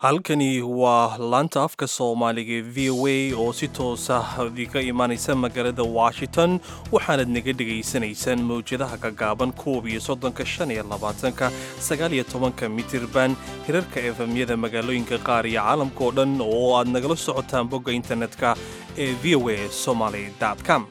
halkani waa laanta afka soomaaliga ee v o a oo si toosa iga imaanaysa magaalada washington waxaanad naga dhegaysanaysaan mawjadaha gagaaban koob iyo soddonka shan iyo labaatanka sagaal iyo tobanka mitirban hirarka efemyada magaalooyinka qaar iyo caalamka oo dhan oo aad nagala socotaan bogga internetka ee v o a somaly com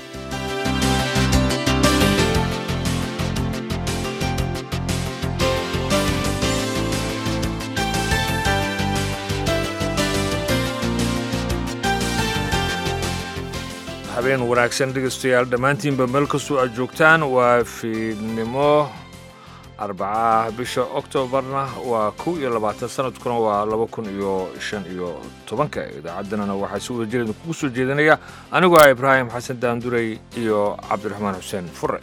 habeen wanaagsan dhegaystayaal dhammaantiinba meel kastoo aad joogtaan waa fiidnimo arbacaah bisha oktoobarna waa kow iyo labaatan sanadkuna waa laba kun iyo shan iyo tobanka idaacadanana waxaa si wada jireeda kugu soo jeedinaya anigoo ah ibraahim xasan daandurey iyo cabdiraxmaan xuseen fure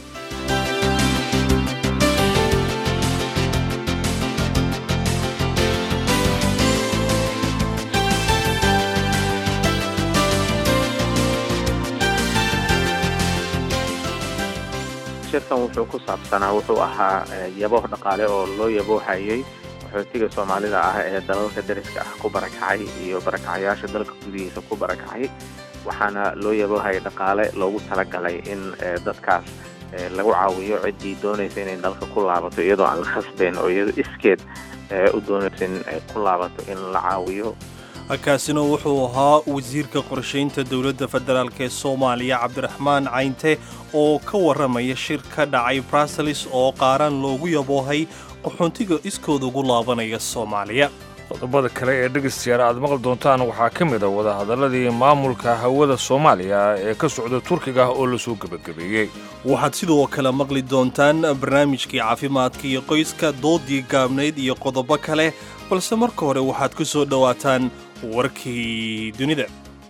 shirkan wuxuu ku saabsanaa wuxuu ahaa yabo dhaqaale oo loo yaboohayay qaxootiga soomaalida ah ee dalalka dariska ah ku barakacay iyo barakacayaasha dalka gudihiisa ku barakacay waxaana loo yaboohayay dhaqaale loogu talagalay in dadkaas lagu caawiyo ciddii doonaysa inay dalka ku laabato iyadoo aan la khasbayn oo iyadoo iskeed u doonaysa in ku laabato in la caawiyo kaasina wuxuu ahaa wasiirka qorshaynta dowladda federaalk ee soomaaliya cabdiraxmaan caynte oo ka warramaya shir ka dhacay bruseles oo qaaraan loogu yaboohay qaxoontiga iskooda ugu laabanaya soomaaliya qodobada kale ee dhegaystayaal aad maqli doontaan waxaa ka mid a wadahadalladii maamulka hawada soomaaliya ee ka socda turkiga oo lasoo gebagabeeyey waxaad sidoo kale maqli doontaan barnaamijkii caafimaadka iyo qoyska doodii gaabnayd iyo qodobo kale balse marka hore waxaad ku soo dhowaataan warkii dunida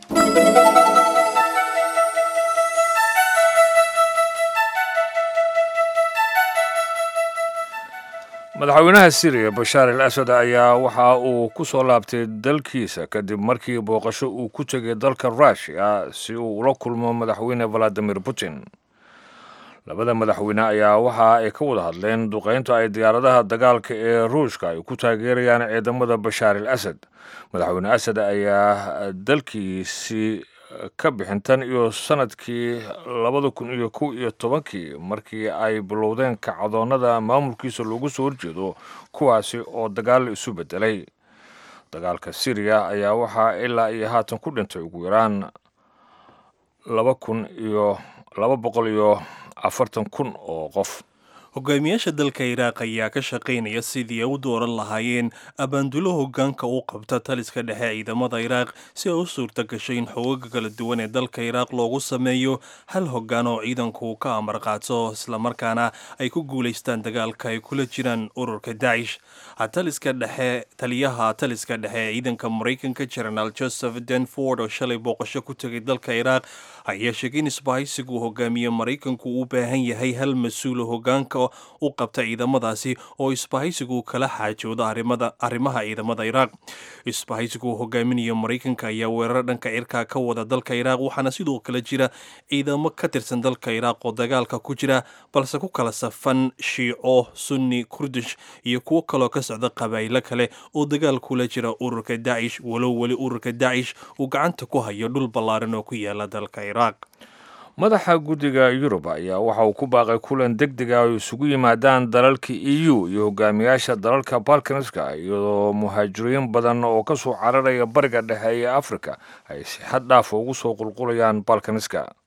madaxweynaha siriya bashaar al asad ayaa waxa uu ku soo laabtay dalkiisa kadib markii booqasho uu ku tegay dalka rushia si uu ula kulmo madaxweyne valadimir putin labada madaxweyne ayaa waxa ay ka wada hadleen duqaynta ay diyaaradaha dagaalka ee ruushka ay ku taageerayaan ciidamada bashaar al asad madaxweyne asad ayaa dalkiisii ka bixin tan iyo sanadkii labada kun iyo kow iyo tobankii markii ay bilowdeen kacdoonnada maamulkiisa loogu soo horjeedo kuwaasi oo dagaal isu beddelay dagaalka siriya ayaa waxaa ilaa iyo haatan ku dhintay ugu yaraan laba kun iyo laba boqol iyo afartan kun oo qof hogaamiyaasha dalka iraaq ayaa ka shaqaynaya sidii ay u dooran lahaayeen abaandulo hogaanka u qabta taliska dhexe ciidamada iraaq si ay u suurta gashay in xoogaga kala duwan ee dalka iraaq loogu sameeyo hal hogaan oo ciidanku ka amar qaato islamarkaana ay ku guulaystaan dagaalka ay kula jiraan ururka dacish taliska dhexe taliyaha taliska dhexe ee ciidanka maraykanka jenaraal joseph denford oo shalay booqasho ku tegay dalka iraaq ayaa sheegay in isbahaysigu hogaamiye maraykanku u baahan yahay hal mas-uulo hogaanka u qabta ciidamadaasi oo isbahaysigu kala xaajooda arrimaha ciidamada iraaq isbahaysigu hogaaminaya maraykanka ayaa weerar dhanka cirkaa ka wada dalka iraaq waxaana sidoo kale jira ciidamo ka tirsan dalka iraaq oo dagaalka ku jira balse ku kala safan shiico sunni kurdish iyo kuwo kaloo ka socda qabaa'ilo kale oo dagaal kula jira ururka dacish walow weli ururka dacish uu gacanta ku hayo dhul ballaaran oo ku yaala dalka iraaq madaxa guddiga yurub ayaa waxa uu ku baaqay kulan deg deg ah oo isugu yimaadaan dalalka e u iyo hogaamiyaasha dalalka balkanska iyadoo muhaajiriin badan oo ka soo cararaya bariga dhexe ee afrika ay si xad dhaafa ugu soo qulqulayaan balkaniska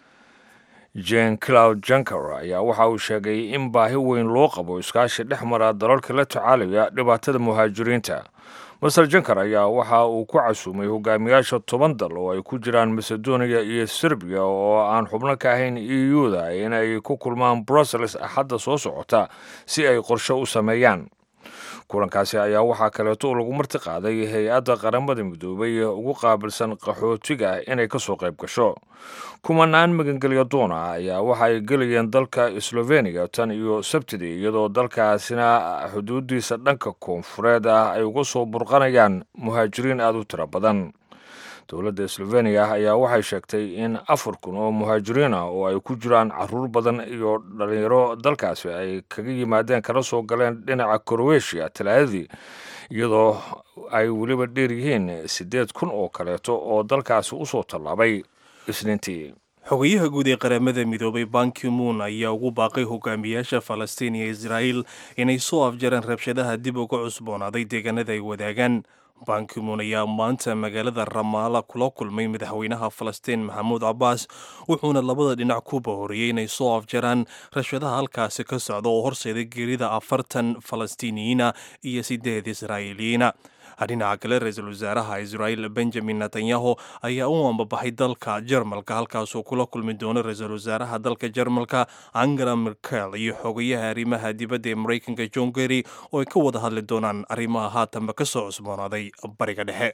jen cloud janker ayaa waxa uu sheegay in baahi weyn loo qabo iskaashi dhex mara dalalka la tacaalaya dhibaatada muhaajiriinta master janker ayaa waxa uu ku casuumay hogaamiyaasha toban dal oo ay ku jiraan macedonia iyo serbiya oo aan xubno ka ahayn e u-da inay ku kulmaan brussels axadda soo socota si ay qorshe u sameeyaan kulankaasi ayaa waxaa kaleeto lagu marti qaaday hay-adda qaramada midoobay ee ugu qaabilsan qaxootiga inay ka soo qayb gasho kumanaan magangelya doona ayaa waxa ay gelayeen dalka sloveniya tan iyo sabtidii iyadoo dalkaasina xuduudiisa dhanka koonfureed ah ay uga soo burqanayaan muhaajiriin aada u tiro badan dowladda sloveniya ayaa waxay sheegtay in afar kun oo muhaajiriin ah oo ay ku jiraan caruur badan iyo dhalinyaro dalkaasi ay kaga yimaadeen kana soo galeen dhinaca krowetiya talaadadii iyadoo ay weliba dheer yihiin siddeed kun oo kaleeto oo dalkaasi usoo tallaabay isniintii xogayaha guud ee qaramada midoobay bankimuun ayaa ugu baaqay hogaamiyaasha falastiin iyo israa'iil inay soo afjareen rabshadaha dib uga cusboonaaday deegaanada ay wadaagaan bankimuun ayaa maanta magaalada ramaala kula kulmay madaxweynaha falastiin maxamuud cabbaas wuxuuna labada dhinac ku bahoriyey inay soo afjaraan rabshadaha halkaasi ka socda oo horseeday geerida afartan falastiiniyiina iyo sideed israa'iiliyiina dhinaca kale ra-iisul wasaaraha israa'iil benjamin netanyahu ayaa u ambabaxay dalka jarmalka halkaasuu kula kulmi doono ra-iisul wasaaraha dalka jarmalka angela merkel iyo xogayaha arrimaha dibadda ee maraykanka john gery oo ay ka wada hadli doonaan arrimaha haatanba ka soo cusboonaaday bariga dhexe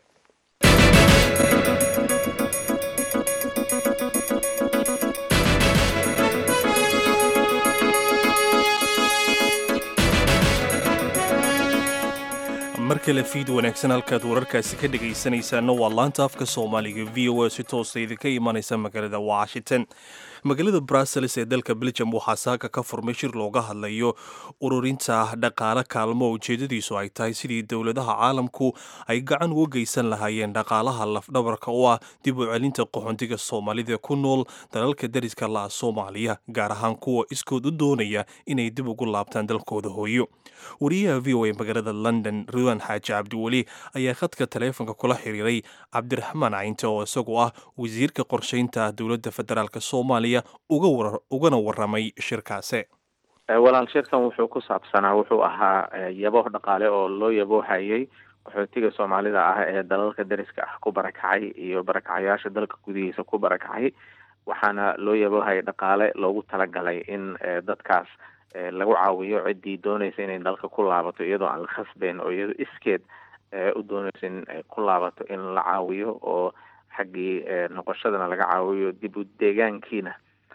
mar kale fiid wanaagsan halkaad wararkaasi ka dhegaysanaysaana waa laanta afka soomaaliga v o a si toosa idinka imanaysa magaalada washington magaalada brussels ee dalka belgium waxaa saaka ka furmay shir looga hadlayo ururinta dhaqaale kaalmo ujeedadiisu ay tahay sidii dowladaha caalamku ay gacan uga geysan lahaayeen dhaqaalaha lafdhabarka u ah dib u celinta qaxoontiga soomaalida ku nool dalalka dariska la'a soomaaliya gaar ahaan kuwa iskood u doonaya inay dib ugu laabtaan dalkooda hooyo wariyaha v o a magaalada london ruwan xaaji cabdiweli ayaa khadka taleefonka kula xiriiray cabdiraxmaan caynte oo isagu ah wasiirka qorsheynta dowladda federaalk soomaaliya ugana waramay shirkaase walaal shirkan wuxuu ku saabsanaa wuxuu ahaa yabooh dhaqaale oo loo yaboohayay qaxootiga soomaalida ah ee dalalka dariska ah ku barakacay iyo barakacayaasha dalka gudihiisa ku barakacay waxaana loo yaboohayay dhaqaale loogu talagalay in dadkaas lagu caawiyo ciddii doonaysa inay dalka ku laabato iyadoo aan la khasbeyn oo iyadoo iskeed u doonaysa in ay ku laabato in la caawiyo oo xaggii noqoshadana laga caawiyo dib u deegaankiina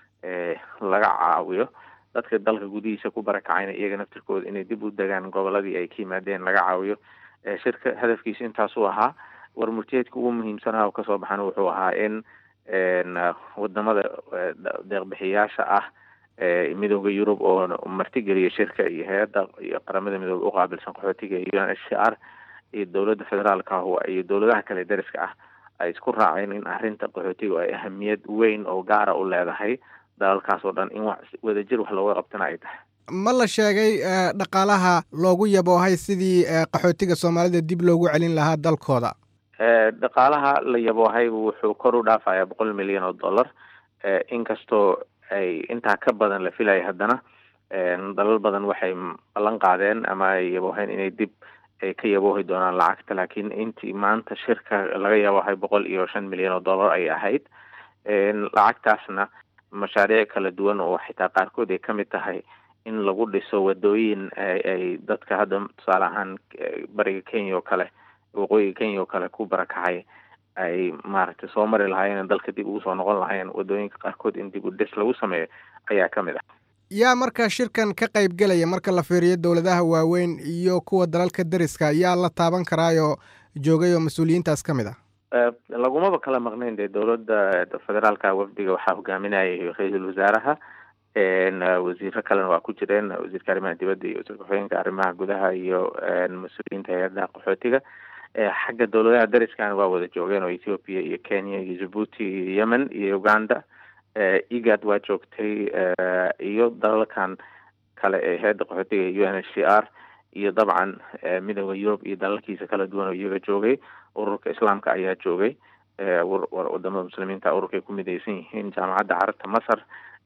laga caawiyo dadka dalka gudihiisa ku barakacayna iyaga naftirkooda inay dib u degaan goboladii ay ka yimaadeen laga caawiyo shirka hadafkiisa intaasuu ahaa warmurtiyeedka ugu muhiimsanaha oo kasoo baxana wuxuu ahaa in wadamada deeqbixiyaasha ah midooda yurub oo martigeliya shirka iyo hay-adda iyo qaramada midoobe uqaabilsan qaxootiga iyo un h c r iyo dowladda federaalka ah iyo dowladaha kale dariska ah ay isku raaceen in arrinta qaxootiga ay ahamiyad weyn oo gaara u leedahay dalalkaas oo dhan in wax wadajir wax looga qabtana ay tahay ma la sheegay dhaqaalaha loogu yaboohay sidii qaxootiga soomaalida dib loogu celin lahaa dalkooda dhaqaalaha la yaboohay wuxuu kor u dhaafayaa boqol milyan oo dollar inkastoo ay intaa ka badan la filaya haddana dalal badan waxay ballan qaadeen ama ay yabooheen inay dib ay ka yaboohi doonaan lacagta laakiin intii maanta shirka laga yaboohay boqol iyo shan milyan oo dollar ay ahayd lacagtaasna mashaariic kala duwan oo xitaa qaarkood ay ka mid tahay in lagu dhiso wadooyin ay dadka hadda tusaale ahaan bariga kenya oo kale waqooyiga kenya oo kale ku barakacay ay maaragtay soo mari lahaayeen dalka dib ugu soo noqon lahaayeen wadooyinka qaarkood in dib u dhis lagu sameeyo ayaa ka mid ah yaa marka shirkan ka qayb gelaya marka la fiiriyo dowladaha waaweyn iyo kuwa dalalka dariska yaa la taaban karaayoo joogay oo mas-uuliyiintaas ka mid ah lagumaba kala maqnayn dee dowladda federaalka wafdiga waxaa hogaaminayay ra-iisul wasaaraha wasiiro kalena waa ku jireen wasiirka arrimaha dibadda iyo wasiirka xooyinka arrimaha gudaha iyo mas-uuliyiinta hay-adaha qaxootiga xagga dowladaha dariskana waa wada joogeen oo ethiopia iyo kenya iyo djibuuti iyo yemen iyo uganda egad waa joogtay iyo dalalkan kale ee hay-adda qaxootiga u n h c r iyo dabcan midooda yurub iyo dalalkiisa kala duwan oo iyaga joogay ururka islaamka ayaa joogay wadamada muslimiinta ururkay ku midaysan yihiin jaamacadda carabta masar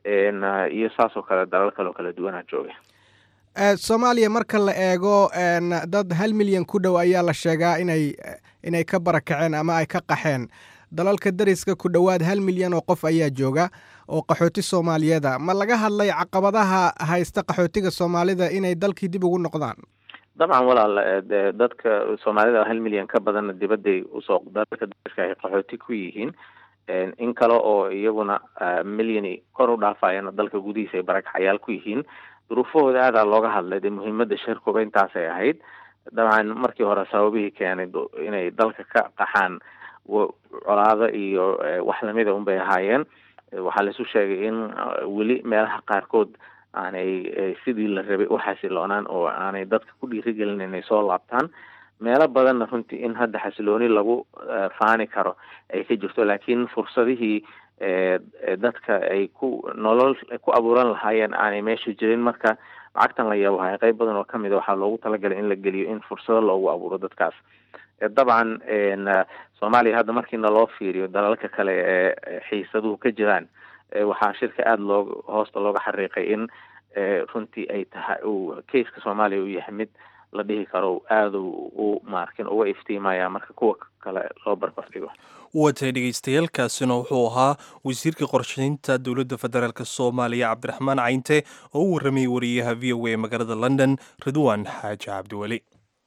iyo saas oo kale dalal kale oo kala duwanaa joogay soomaaliya marka la eego dad hal milyan ku dhow ayaa la sheegaa inay inay ka barakaceen ama ay ka qaxeen dalalka dariska ku dhowaad hal milyan oo qof ayaa jooga oo qaxooti soomaaliyeeda ma laga hadlay caqabadaha haysta qaxootiga soomaalida inay dalkii dib ugu noqdaan dabcan walaal dadka soomaalida hal milyan ka badanna dibadday usoo dalalka dariska ay qaxooti ku yihiin in kale oo iyaguna milyani kor u dhaafayana dalka gudihiisa ay barakacayaal ku yihiin duruufahooda aadaa looga hadlay dee muhiimada shirkuba intaasay ahayd dabcan markii hore sababihii keenay inay dalka ka qaxaan colaado iyo wax lamida unbay ahaayeen waxaa laisu sheegay in weli meelaha qaarkood aanay sidii la rabay u xasiloonaan oo aanay dadka ku dhiirigelin inay soo laabtaan meelo badanna runtii in hadda xasilooni lagu faani karo ay ka jirto laakiin fursadihii dadka ay ku nolol ku abuuran lahaayeen aanay meesha jirin marka lacagtan la yabahay qayb badan oo kamid a waxaa loogu talagalay in la geliyo in fursado loogu abuuro dadkaas dabcan soomaaliya hadda markiina loo fiiriyo dalalka kale ee xiisaduhu ka jiraan waxaa shirka aada loo hoosta looga xariiqay in runtii ay tahay uu keiska soomaaliya uu yahay mid la dhihi karo aada u maarkin uga iftiimaya marka kuwa kale loo barbar dhigo watay dhegeystayaaalkaasina wuxuu ahaa wasiirka qorshaynta dowladda federaalk soomaaliya cabdiraxmaan cayinte oo u warramayay wariyaha v o a magaalada london ridwaan xaaji cabdiweli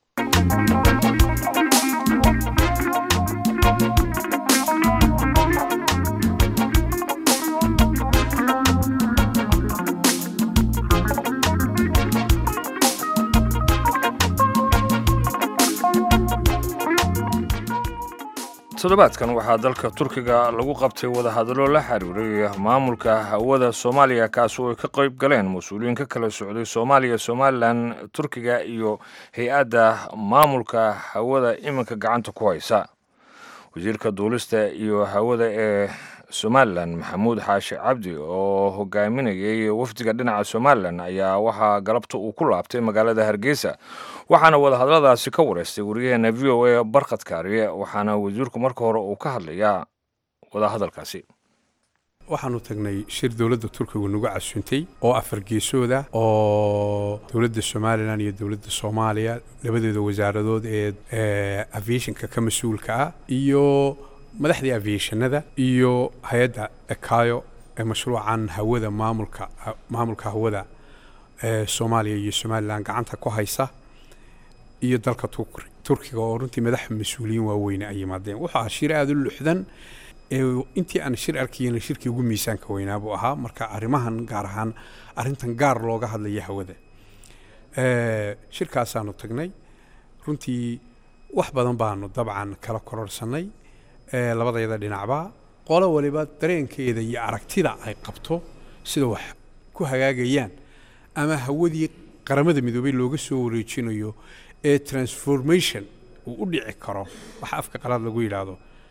toddobaadkan waxaa dalka turkiga lagu qabtay wadahadallo la xiriiray maamulka hawada soomaaliya kaas oo ay ka qayb galeen mas-uuliyiin ka kala socday soomaaliya somalilan turkiga iyo hay-adda maamulka hawada iminka gacanta ku haysa wasiirka duulista iyo hawada ee somalilan maxamuud xaashi cabdi oo hogaaminayay wafdiga dhinaca somalilan ayaa waxaa galabta uu ku laabtay magaalada hargeysa waxaana wadahadaladaasi ka wareystay wariyaheena v o a barkhad kaariye waxaana wasiirku marka hore uu ka hadlayaa wadahadalkaasi waxaanu tagnay shir dowladda turkigu nagu casuuntay oo afar geesooda oo dowladda somalilan iyo dowladda soomaaliya labadeeda wasaaradood ee aviationka ka mas-uulka ah iyo madaxdii aviationada iyo hay-adda ekayo ee mashruucan hawada maamulka maamulka hawada ee soomaaliya iyo somalilan gacanta ku haysa iyo dalka turkiga oo runtii madaxa mas-uuliyiin waaweyne ay yimaadeen wuxuu ahaa shir aada u luxdan intii aan shir arkayena shirkii ugu miisaanka weynaa buu ahaa marka arrimahan gaar ahaan arrintan gaar looga hadlaya hawada shirkaasaanu tagnay runtii wax badan baanu dabcan kala kororsanay labadayada dhinacba qolo waliba dareenkeeda iyo aragtida ay qabto sida wax ku hagaagayaan ama hawadii qaramada midoobay looga soo wareejinayo ee transformation uu u dhici karo waxa afka qalaad lagu yidhaahdo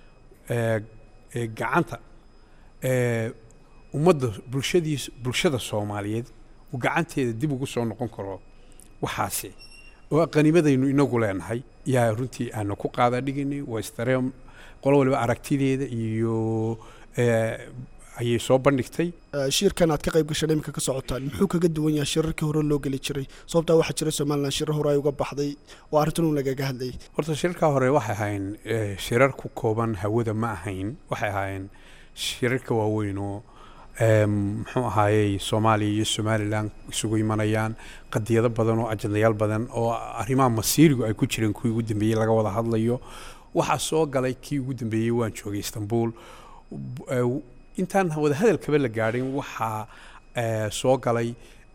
gacanta ummadda bulshadiis bulshada soomaaliyeed uu gacanteeda dib ugu soo noqon karo waxaasi oo qanimadaynu inagu leenahay yaa runtii aanu ku qaada dhigaynay waa isdareem qolo waliba aragtideeda iyo ayay soo bandhigtay shirkan aad ka qayb gashaan iminka ka socotaan muxuu kaga duwan yahay shirarkii hore loo geli jiray sababtaa waxaa jira somalilan shirar hore ay uga baxday oo arrintan un lagaga hadlayay horta shirarkaa hore waxay ahayn shirar ku kooban hawada ma ahayn waxay ahaayeen shirarka waaweyn oo muxuu ahaayey soomaaliya iyo somalilan isugu imanayaan qadiyado badan oo ajandayaal badan oo arrimaha masiirigu ay ku jireen kuwii ugu dambeeyey laga wada hadlayo waxaa soo galay kii ugu dambeeyey waan joogay istanbul intaan wadahadalkaba la gaadhin waxaa soo galay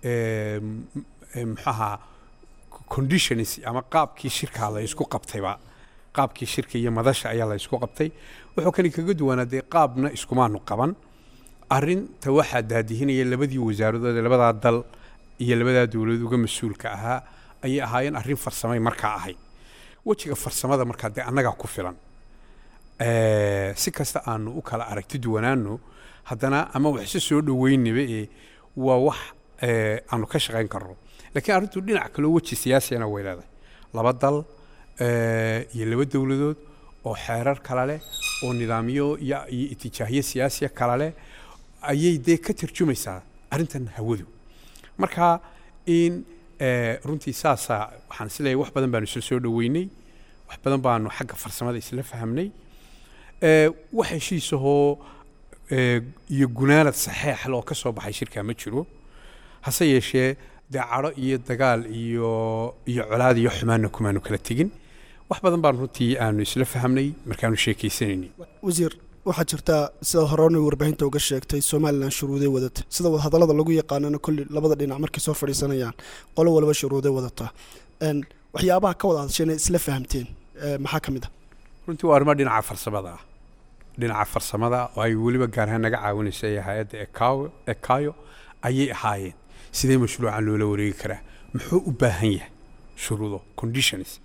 muxaha conditions ama qaabkii shirkaa la isku qabtayba qaabkii shirka iyo madasha ayaa la isku qabtay wuxuu kani kaga duwanaa dee qaabna iskumaanu qaban arinta waxaa daadihinaya labadii wasaaradood ee labadaa dal iyo labadaa dowladood uga mas-uulka ahaa ayay ahaayeen arrin farsamay markaa ahayd wejiga farsamada markaa dee annagaa ku filan si kasta aanu u kala aragti duwanaano haddana ama waxse soo dhoweynaba ee waa wax aanu ka shaqayn karno laakiin arrintu dhinac kaloo weji siyaasiyana way leedahay laba dal iyo laba dowladood oo xeerar kala leh oo nidaamyo iyo iyo itijaahyo siyaasiya kala leh ayay dee ka tarjumaysaa arrintan hawadu marka in runtii saasaa waxaan isleeyahay wax badan baanu isla soo dhoweynay wax badan baanu xagga farsamada isla fahamnay wax heshiisahoo iyo gunaanad saxeexle oo ka soo baxay shirkaa ma jiro hase yeeshee dee cadho iyo dagaal iyo iyo colaad iyo xumaanna kumaanu kala tegin wax badan baan runtii aanu isla fahamnay markaanu sheekaysanaynay wasiir waxaa jirtaa sida horena warbaahinta uga sheegtay somalilan shuruuday wadata sida hadallada lagu yaqaanana kolli labada dhinac markay soo fadhiisanayaan qolo walba shuruuday wadataa waxyaabaha ka wada hadasheen isla fahamteen maxaa ka mid ah runtii waa arrimo dhinaca farsamada ah dhinaca farsamada oo ay weliba gaar ahaan naga caawinaysay hay-adda ekayo ekayo ayay ahaayeen sidee mashruucan loola wareegi karaa muxuu u baahan yahay shuruudo conditions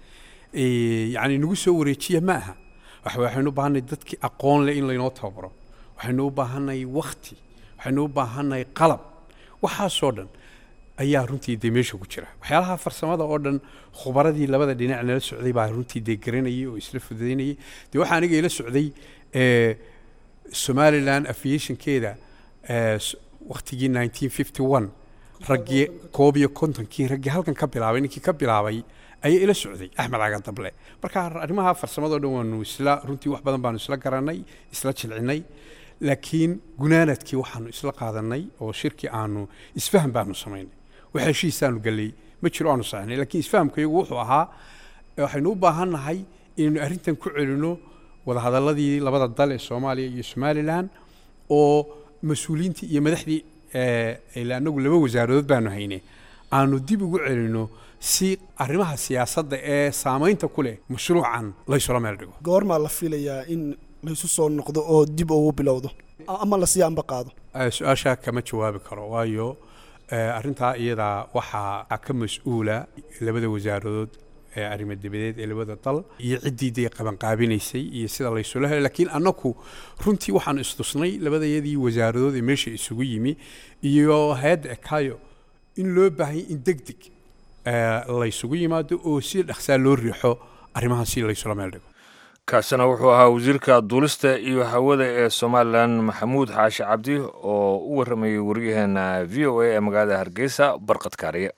yacni nagu soo wareejiya ma aha waxaynu u baahanay dadkii aqoon leh in laynoo tababaro waxaynu u baahanay wakti waxaynu u baahanay qalab waxaasoo dhan ayaa runtii dee meesha ku jira waxyaalaha farsamada oo dhan khubaradii labada dhinac nala socday baa runtii dee garanayay oo isla fududaynayay dee waxaa aniga ila socday somaliland aviationkeeda waktigii nineteen fifty one raggii koob iyo kontonkii raggii halkan ka bilaabay ninkii ka bilaabay ayaa ila socday axmed cagadable marka arrimaha farsamadoo dhan waanu isla runtii wax badan baanu isla garanay isla jilcinay laakiin gunaanadkii waxaanu isla qaadanay oo shirkii aanu isfaham baanu samaynay wax heshiisaanu gallay ma jiro aanu saxnay laakiin isfahamkayagu wuxuu ahaa waxaynu u baahan nahay inaynu arrintan ku celino wadahadalladii labada dal ee soomaaliya iyo somalilan oo mas-uuliyiintii iyo madaxdii ila anagu laba wasaaradood baanu hayne aanu dib ugu celino si arrimaha siyaasadda ee saamaynta ku leh mashruucan laysula meel dhigo goormaa la filayaa in laysu soo noqdo oo dib ugu bilowdo ama la sii amba qaado su-aashaa kama jawaabi karo waayo arrintaa iyadaa waxaa ka mas-uula labada wasaaradood ee arrimo dibadeed ee labada dal iyo ciddii dee qabanqaabinaysay iyo sida laysula helay laakiin annaku runtii waxaanu istusnay labadayadii wasaaradood ee meesha isugu yimi iyo hay-adda ekayo in loo baahanya in deg deg laysugu yimaado oo si dhaqsaa loo riixo arrimahan si laysula meel dhigo kaasina wuxuu ahaa wasiirka duulista iyo hawada ee somalilan maxamuud xaashi cabdi oo u warramayay waryaheena v o a ee magaalada hargeysa barqad kaariye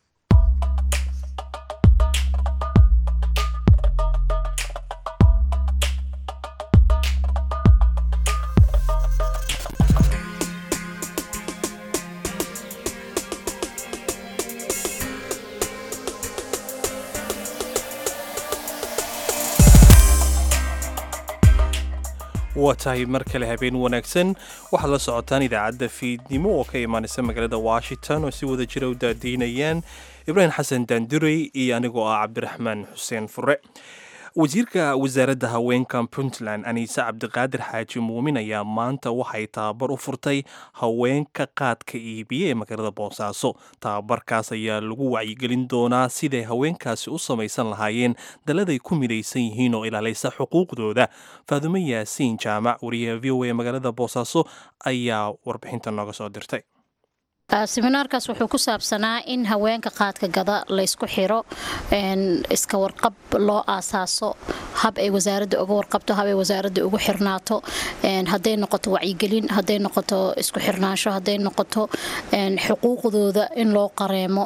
waa tahay mar kale habeen wanaagsan waxaad la socotaan idaacadda fiidnimo oo ka imaanaysa magaalada washington oo si wada jira u daadiinayaan ibraahim xasan daanduray iyo anigoo ah cabdiraxmaan xuseen fure wasiirka wasaaradda haweenka puntland aniise cabdiqaadir xaaji muumin ayaa maanta waxay tababar u furtay haweenka qaadka iibiya ee magaalada boosaaso tababarkaas ayaa lagu wacyigelin doonaa siday haweenkaasi u samaysan lahaayeen daladay ku midaysan yihiin oo ilaalaysa xuquuqdooda faadumo yaasiin jaamac wariyaha v o a magaalada boosaaso ayaa warbixinta nooga soo dirtay seminaarkaas wuxuu ku saabsanaa in haweenka qaadka gada laysku xiro iska warqab loo aasaaso hab ay wasaaradda uga warqabto hab ay wasaaradda ugu xirnaato hadday noqoto wacyigelin hadday noqoto isku xirnaansho hadday noqoto xuquuqdooda in loo qareemo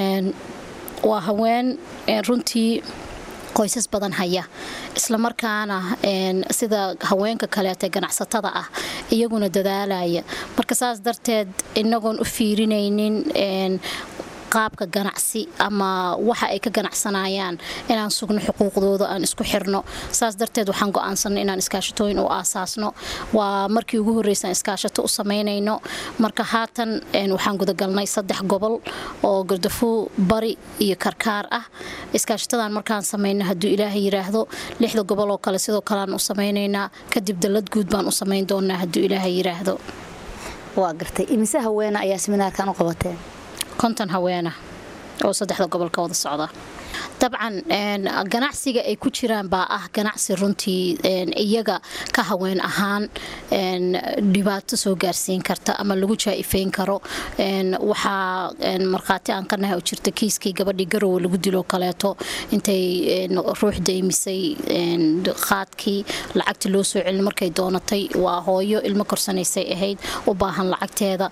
waa haween runtii qoysas badan haya islamarkaana sida haweenka kaleete ganacsatada ah iyaguna dadaalaya marka saas darteed inagoon u fiirinaynin qaabka ganacsi ama waxa ay ka ganacsanayaan inaan sugno xuquuqdooda aan isku xirno saas darteed waxaan go'aansanay inaan iskaashatooyin u aasaasno waa markii ugu horreysaan iskaashato u samaynayno marka haatan waxaan gudagalnay saddex gobol oo gardafuu bari iyo karkaar ah iskaashatadan markaan samayno hadduu ilaahay yiraahdo lixda gobol oo kale sidoo kaleaan u samaynaynaa kadib dallad guud baan u samayn doonaa hadduu ilaahay yiraahdo waa gartay imise haweena ayaa seminaarkan u qabateen konton haweena oo saddexda gobol ka wada socda dabcan ganacsiga ay ku jiraan baa ah ganacsi runtii iyaga ka haween ahaan dhibaato soo gaarsiin karta ama lagu jaa-ifeyn karo waxaa markhaati aan ka nahay oo jirta kiiskii gabadhii garowe lagu diloo kaleeto intay ruux daymisay qaadkii lacagti loo soo celin markay doonatay waa hooyo ilmo korsanaysay ahayd u baahan lacagteeda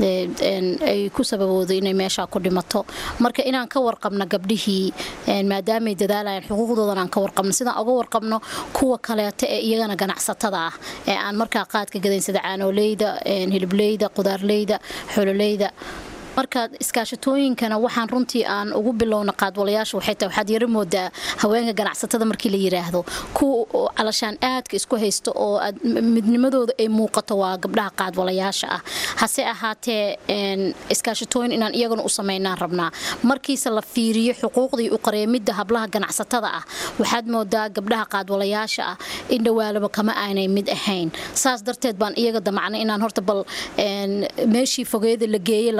ay ku sababooday inay meeshaa ku dhimato marka inaan ka warqabno gabdhihii maadaamay dadaalayaan xuquuqdoodan aan ka warqabno sidaan uga warqabno kuwa kaleeto ee iyagana ganacsatada ah ee aan markaa qaadka gadayn sida caanooleyda hilibleyda qudaarleyda xololeyda marka iskaashatooyinkana waxaan runtii aan ugu bilowna qaadwalayaasha waxay tahay waxaad yaro moodaa haweenka ganacsatada markii la yiraahdo kuwa calashaan aadka isku haysto oo midnimadooda ay muuqato waa gabdhaha qaadwalayaasha ah hase ahaatee iskaashatooyin inaan iyagana u samaynaan rabnaa markiise la fiiriyo xuquuqdii u qareemidda hablaha ganacsatada ah waxaad moodaa gabdhaha qaadwalayaasha ah in dhawaalaba kama aanay mid ahayn saas darteed baan iyaga damacnay inaan horta bal meeshii fogeeda la geeyey laga soo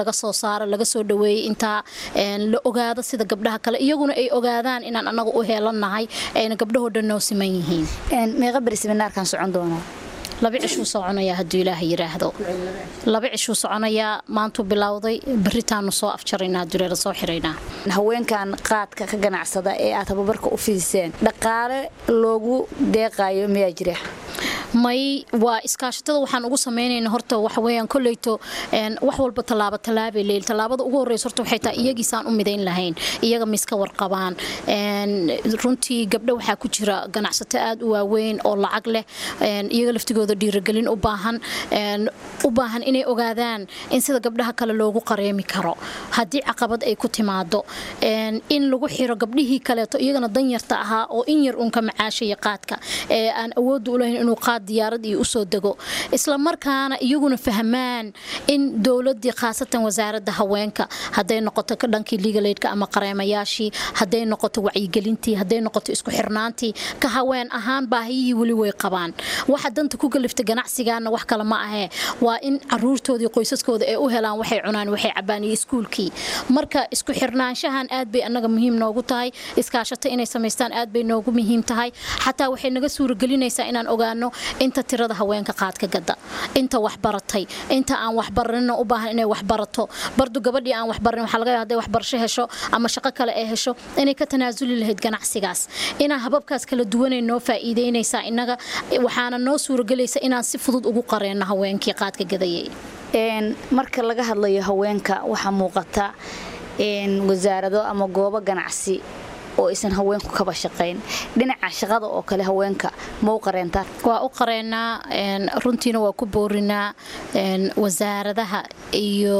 baaro laga soo dhaweeyey intaa la ogaado sida gabdhaha kale iyaguna ay ogaadaan inaan anaga u heelannahay ayna gabdhahoo dhan noo siman yihiin meeqa beri seminaarkan socon doonaa laba cishuu soconayaa hadduu ilaaha yidhaahdo laba cishuu soconayaa maantuu bilowday beritaanu soo afjaraynaa haduuleela soo xiraynaa haweenkan qaadka ka ganacsada ee aad tababarka u fidiseen dhaqaale loogu deeqaayo miyaa jira may waa iskaashatada waxaan ugu samaynayna horta waxaweyaan koleyto wax walba tallaabo tallaabay leyl tallaabada ugu horreysa horta waxay tahay iyagiisaan u midayn lahayn iyaga miska warqabaan runtii gabdho waxaa ku jira ganacsato aad u waaweyn oo lacag leh iyaga laftigooda dhiiragelin u baahan u baahan inay ogaadaan in sida gabdhaha kale loogu qareemi karo haddii caqabad ay ku timaado in lagu xiro gabdhihii kaleeto iyagana danyarta ahaa oo in yar uunka macaashaya qaadka ee aan awoodda u lahayn inuu qaad diyaarad iyo usoo dego isla markaana iyaguna fahmaan in dowladii khaasatan wasaaradda haweenka hadday noqoto dhankii ligaleydka ama qareemayaashii hadday noqoto wacyigelintii hadday noqoto isku xirnaantii ka haween ahaan baahiyihii weli way qabaan waxa danta ku galifta ganacsigaana wax kale ma ahee waa in caruurtoodii qoysaskooda ay u helaan waxay cunaan waxay cabaan iyo iskuulkii marka isku xirnaanshahan aad bay annaga muhiim noogu tahay iskaashato inay samaystaan aad bay noogu muhiim tahay xataa waxay naga suuragelinaysaa inaan ogaano inta tirada haweenka qaadka gada inta waxbaratay inta aan waxbaranina u baahan inay waxbarato bardu gabadhii aan waxbaranin waxaa laga yaaba hadday waxbarasho hesho ama shaqo kale ay hesho inay ka tanaasuli lahayd ganacsigaas inaa hababkaas kala duwanay noo faa'iideynaysaa innaga waxaana noo suuragelaysa inaan si fudud ugu qareenno haweenkii qaadka gadayay marka laga hadlayo haweenka waxaa muuqata wasaarado ama goobo ganacsi oo aysan haweenku kaba shaqayn dhinaca shaqada oo kale haweenka ma u qareentaa waa u qareenaa runtiina waa ku boorinaa wasaaradaha iyo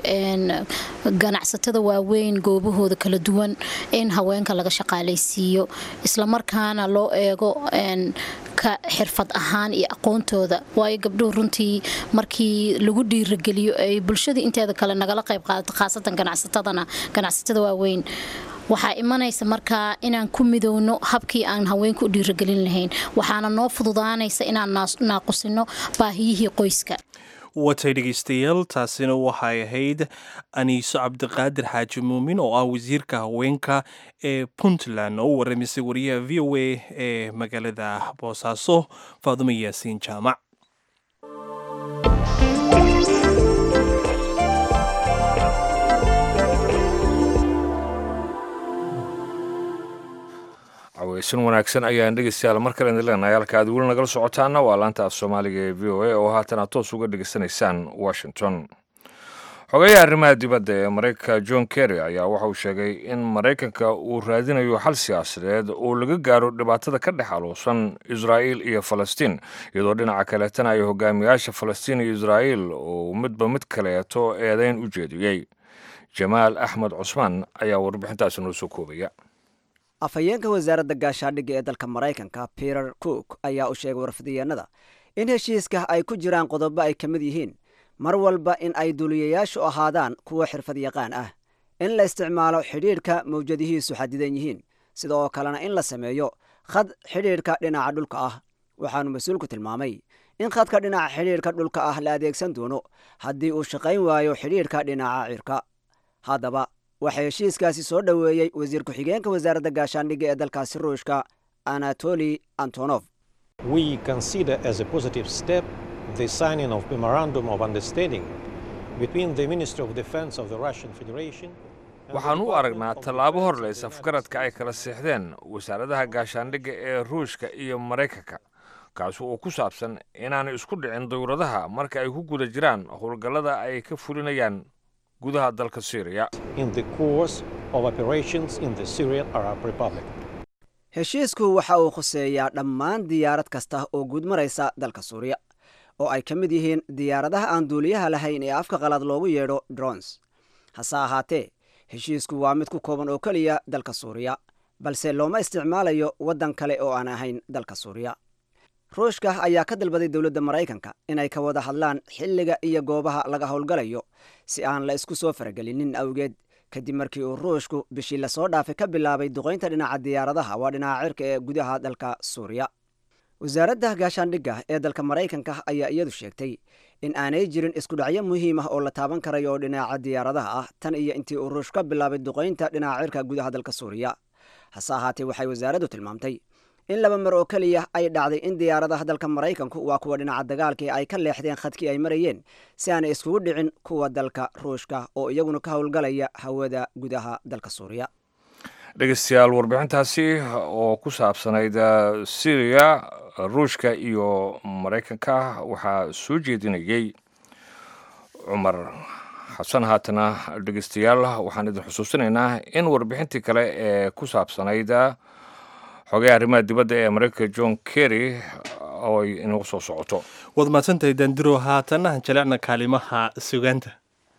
ganacsatada waaweyn goobahooda kala duwan in haweenka laga shaqaalaysiiyo islamarkaana loo eego ka xirfad ahaan iyo aqoontooda waayo gabdhuhu runtii markii lagu dhiirageliyo ay bulshada inteeda kale nagala qayb qaadato khaasatan ganacsatadana ganacsatada waaweyn waxaa imanaysa markaa inaan ku midowno habkii aan haweenka u dhiiragelin lahayn waxaana noo fududaanaysa inaan naaqusino baahiyihii qoyska watay dhegaystayaal taasina waxay ahayd aniiso cabdiqaadir xaaji muumin oo ah wasiirka haweenka ee puntland oo u waramisay wariyaha v o a ee magaalada boosaaso faadumo yaasiin jaamac caweysan wanaagsan ayaan dhegeystayaal mar kale idin leenahay halka aad weli nagala socotaana waa laanta af soomaaliga ee v o a oo haatan aad toos uga dhegeysanaysaan washington xogeyaha arrimaha dibadda ee maraykanka john kerry ayaa waxa uu sheegay in maraykanka uu raadinayo xal siyaasadeed oo laga gaaro dhibaatada ka dhex aluusan israa'iil iyo falastiin iyadoo dhinaca kaleetana ay hogaamiyaasha falastiin iyo israa'iil oo midba mid kaleeto eedayn u jeediyey jamaal axmed cusmaan ayaa warbixintaasi noo soo koobaya afhayeenka wasaaradda gaashaadhigga ee dalka maraykanka peter cook ayaa u sheegay warfidiyeenada in heshiiska ay ku jiraan qodobo ay ka mid yihiin mar walba in ay duuliyayaashu ahaadaan kuwa xirfad yaqaan ah in la isticmaalo xidhiidhka mawjadihiisu xadidan yihiin sidoo kalena in la sameeyo khad xidhiidhka dhinaca dhulka ah waxaanu mas-uulku tilmaamay in khadka dhinaca xidhiidhka dhulka ah la adeegsan doono haddii uu shaqayn waayo xidhiidhka dhinaca cirka haddaba waxaa heshiiskaasi soo dhoweeyey wasiir ku-xigeenka wasaaradda gaashaandhigga ee dalkaasi ruushka anatoli antonof the signing of memorandum of understanding between the Ministry of Defense of the Russian Federation waxaan u aragnaa tallaabo horleysa afgaradka ay kala seexdeen wasaaradaha gaashaandhigga ee ruushka iyo maraykanka kaasi oo ku saabsan inaanay isku dhicin dawladaha marka ay ku guda jiraan howlgallada ay ka fulinayaan gudaha dalka syriya in the course of operations in the Syrian Arab Republic. heshiisku waxa uu khuseeyaa dhammaan diyaarad kasta oo guud maraysa dalka suuriya oo ay ka mid yihiin diyaaradaha aan duuliyaha lahayn ee afka qalaad loogu yeedho drons hase ahaatee heshiisku waa mid ku kooban oo keliya dalka suuriya balse looma isticmaalayo waddan kale oo aan ahayn dalka suuriya ruushka ayaa ka dalbaday dowladda maraykanka inay ka wada hadlaan xilliga iyo goobaha laga howlgalayo si aan la isku soo faragelinin awgeed kadib markii uu ruushku bishii lasoo dhaafay ka bilaabay duqaynta dhinaca diyaaradaha waa dhinaca cirka ee gudaha dalka suuriya wasaaradda gaashaandhigga ee dalka maraykanka ayaa iyadu sheegtay in aanay jirin iskudhacyo muhiim ah oo la taaban karayo oo dhinaca diyaaradaha ah tan iyo intii uu ruush ka bilaabay duqaynta dhinaca cirka gudaha dalka suuriya hase ahaatee waxay wasaaraddu tilmaamtay in laba mar oo keliya ay dhacday in diyaaradaha dalka maraykanku waa kuwa dhinaca dagaalkii ay ka leexdeen khadkii ay marayeen si aanay iskugu dhicin kuwa dalka ruushka oo iyaguna ka howlgalaya hawada gudaha dalka suuriya dhegeystayaal warbixintaasi oo ku saabsanayd syriya ruushka iyo maraykanka waxaa soo jeedinayey cumar xasan haatana dhegeystayaal waxaan idin xusuusinaynaa in warbixintii kale ee ku saabsanayd xogay arrimaha dibadda ee maraykanka john kerry oo ay inagu soo socoto waad mahadsantahay dandiro haatana jalecna kaalimaha sugaanta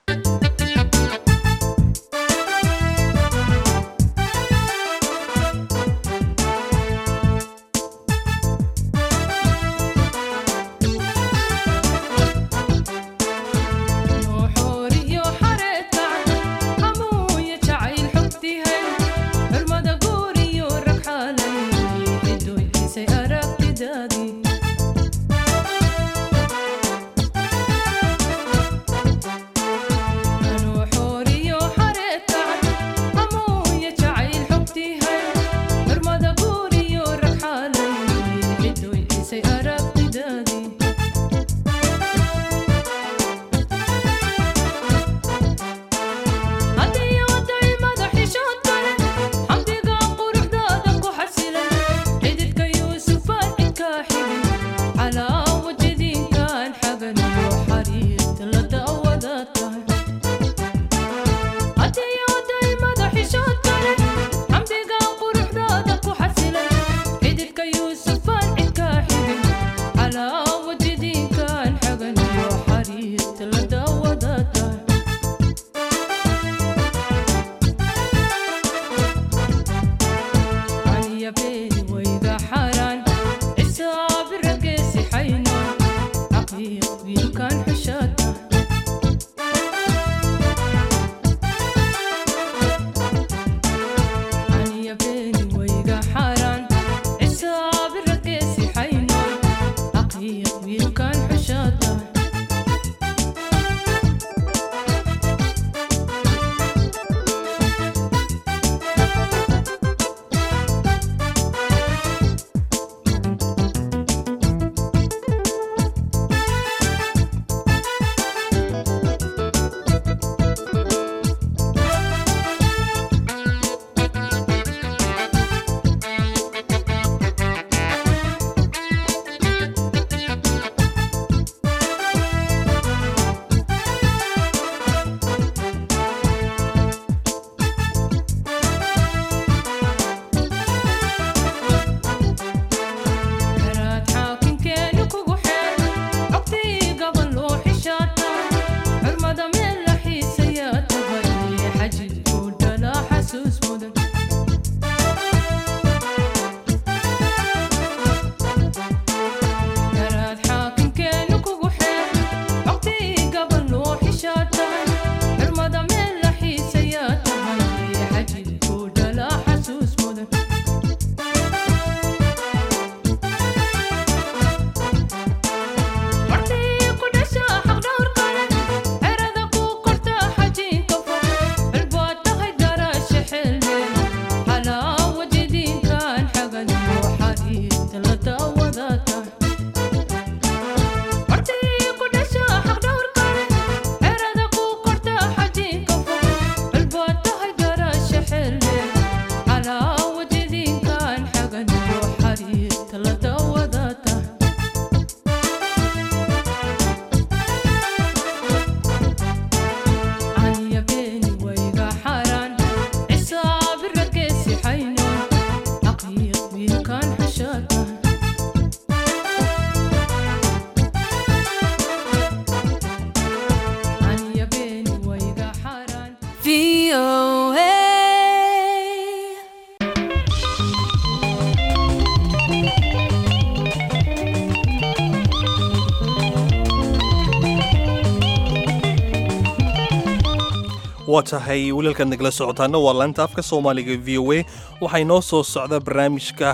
waa tahay wilalkaad nagala socotaana waa laanta afka soomaaliga v o a waxaa inoo soo socda barnaamijka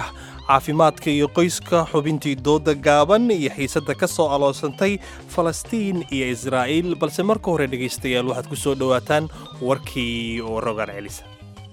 caafimaadka iyo qoyska xubintii dooda gaaban iyo xiisadda ka soo aloosantay falastiin iyo israa'iil balse marka hore dhegaystayaal waxaad ku soo dhowaataan warkii oo rogaan celisa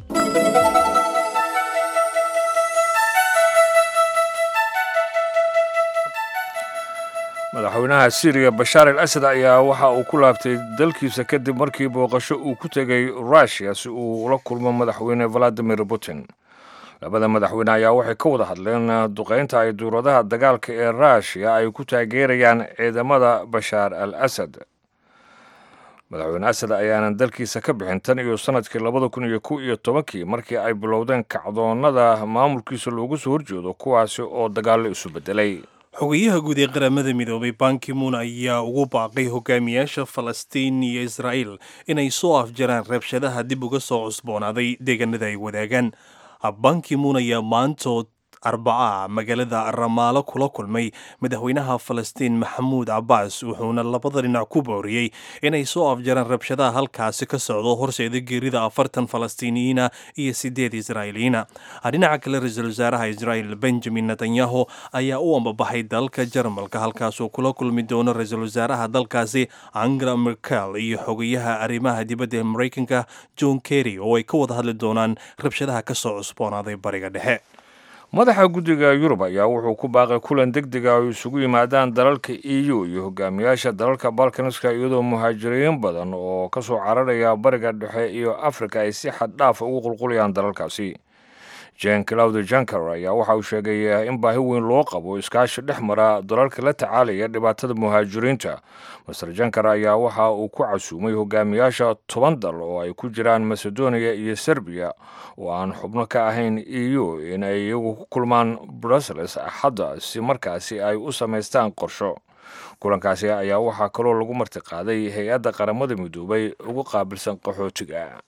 madaxweynaha siiriya bashaar al asad ayaa waxa uu ku laabtay dalkiisa kadib markii booqasho uu ku tegay rushia si uu ula kulmo madaxweyne valadimir putin labada madaxweyne ayaa waxay ka wada hadleen duqaynta ay duuradaha dagaalka ee rushia ay ku taageerayaan ciidamada bashaar al asad madaxweyne asad ayaanan dalkiisa ka bixin tan iyo sanadkii labada kun iyo kow iyo tobankii markii ay bilowdeen kacdoonnada maamulkiisa loogu soo horjeedo kuwaasi oo dagaallo isu beddelay xogayaha guud ee qaramada midoobay bankimuun ayaa ugu baaqay hogaamiyaasha falastiin iyo israa'iil inay soo afjaraan rabshadaha dib uga soo cusboonaaday deegaanada ay wadaagaan bankimuun ayaa maantood arbaca magaalada ramaalo kula kulmay madaxweynaha falastiin maxamuud cabbaas wuxuuna labada dhinac ku booriyey inay soo afjaraan rabshadaha halkaasi ka socdo horseeda geerida afartan falastiiniyiina iyo sideed israa'iiliyiina dhinaca kale ra-iisul wasaaraha israa'il benjamin netanyahu ayaa u ambabaxay dalka jarmalka halkaasuu kula kulmi doono ra-iisul wasaaraha dalkaasi angela merkel iyo xogayaha arrimaha dibadda ee maraykanka john kerry oo ay ka wada hadli doonaan rabshadaha ka soo cusboonaaday bariga dhexe madaxa guddiga yurub ayaa wuxuu ku baaqay kulan deg dega ay isugu yimaadaan dalalka e u iyo hogaamiyaasha dalalka balkanska iyadoo muhaajiriin badan oo ka soo cararaya bariga dhexe iyo afrika ay si xad dhaafa ugu qulqulayaan dalalkaasi jen claude janker ayaa waxa uu sheegay in baahi weyn loo qabo iskaashi dhex mara dalalka la tacaalaya dhibaatada muhaajiriinta master janker ayaa waxa uu ku casuumay hogaamiyaasha toban dal oo ay ku jiraan macedonia iyo serbiya oo aan xubno ka ahayn e u in ay iyagu ku kulmaan brussels axadda si markaasi ay u samaystaan qorsho kulankaasi ayaa waxaa kaloo lagu martiqaaday hay-adda qaramada midoobay ugu qaabilsan qaxootiga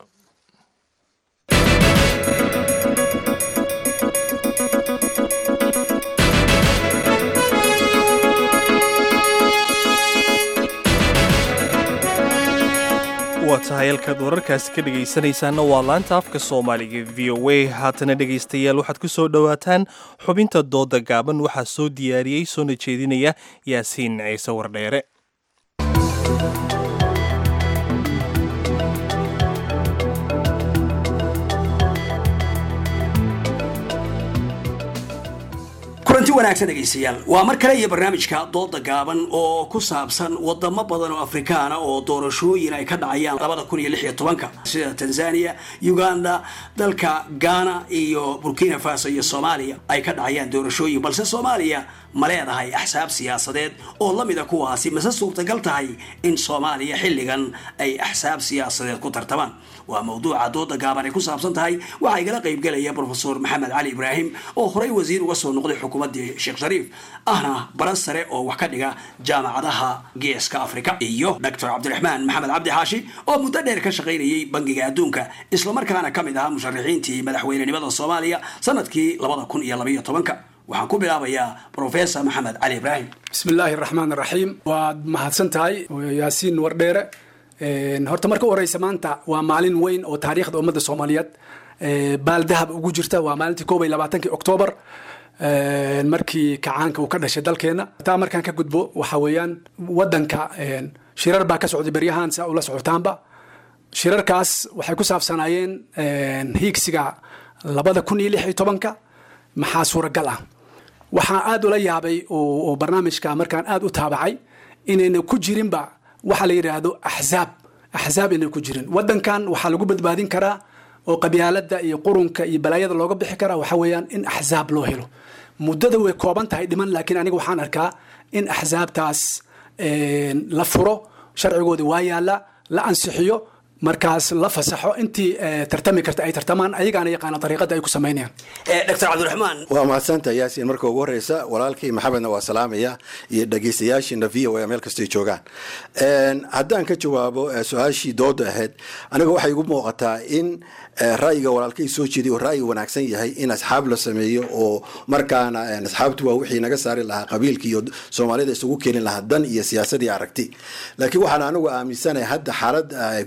waa tahay halkaad wararkaasi ka dhegaysanaysaana waa laanta afka soomaaliga v o a haatana dhegaystayaal waxaad ku soo dhowaataan xubinta dooda gaaban waxaa soo diyaariyey soona jeedinaya yaasiin ciise wardheere kulanti wanaagsan dhegaystayaal waa mar kale iyo barnaamijka dooda gaaban oo ku saabsan wadamo badan oo afrikaana oo doorashooyin ay ka dhacayaan labada kun iyo lix iyo tobanka sida tanzania uganda dalka ghana iyo burkina faso iyo soomaaliya ay ka dhacayaan doorashooyin balse soomaaliya ma leedahay axsaab siyaasadeed oo la mida kuwaasi mase suurtagal tahay in soomaaliya xilligan ay axsaab siyaasadeed ku tartamaan waa mawduuca dooda gaaban ay ku saabsan tahay waxaa igala qaybgelaya brofesor maxamed cali ibraahim oo horey wasiir uga soo noqday xukuumaddii sheekh shariif ahna baran sare oo wax ka dhiga jaamacadaha geeska afrika iyo doctor cabdiraxmaan maxamed cabdi xaashi oo muddo dheer ka shaqaynayay bangiga adduunka islamarkaana ka mid ahaa musharaxiintii madaxweynenimada soomaaliya sanadkii labada kun iyo labaiyo tobanka waxaan ku bilaabayaa professor maxamed cali ibraahim bismillaahi raxmaan raxiim waad mahadsan tahay yaasiin wardheere horta marka u horeysa maanta waa maalin weyn oo taariikhda ummadda soomaaliyeed baaldahab ugu jirta waa maalintii koob iyo labaatankii oktoobar markii kacaanka uu ka dhashay dalkeena taa markaan ka gudbo waxa weeyaan wadanka shirar baa ka socday beryahan si ula socotaanba shirarkaas waxay ku saabsanaayeen hiigsiga labada kun iyo lix iyo tobanka maxaa suuragal ah waxaan aada ula yaabay oo barnaamijka markaan aada u taabacay inayna ku jirinba waxa la yidhaahdo axzaab axzaab inay ku jirin wadankan waxaa lagu badbaadin karaa oo qabyaalada iyo qurunka iyo balaayada looga bixi karaa waxa weeyaan in axzaab loo helo muddada way kooban tahay dhiman laakiin aniga waxaan arkaa in axzaabtaas la furo sharcigoodii waa yaala la ansixiyo markaas la fasaxo intii tartami karta ay tartamaan ayagaana yaqaana dariiqada ay ku samaynayaan doctor cabdiraxmaan waa mahadsanta yaasiin marka ugu horeysa walaalkii maxamedna waa salaamaya iyo dhegeystayaashiina v o a meel kastay joogaan haddaan ka jawaabo su-aashii dooda ahayd aniga waxay igu muuqataa in ra'yiga walaalkay soo jeeday oo ra'yi wanaagsan yahay in asxaab la sameeyo oo markaana asxaabtu waa wixii naga saari lahaa qabiilka iyo soomaalida isugu keeni lahaa dan iyo siyaasadii aragti laakiin waxaan anigu aaminsanahay hadda xaalada soomaaliya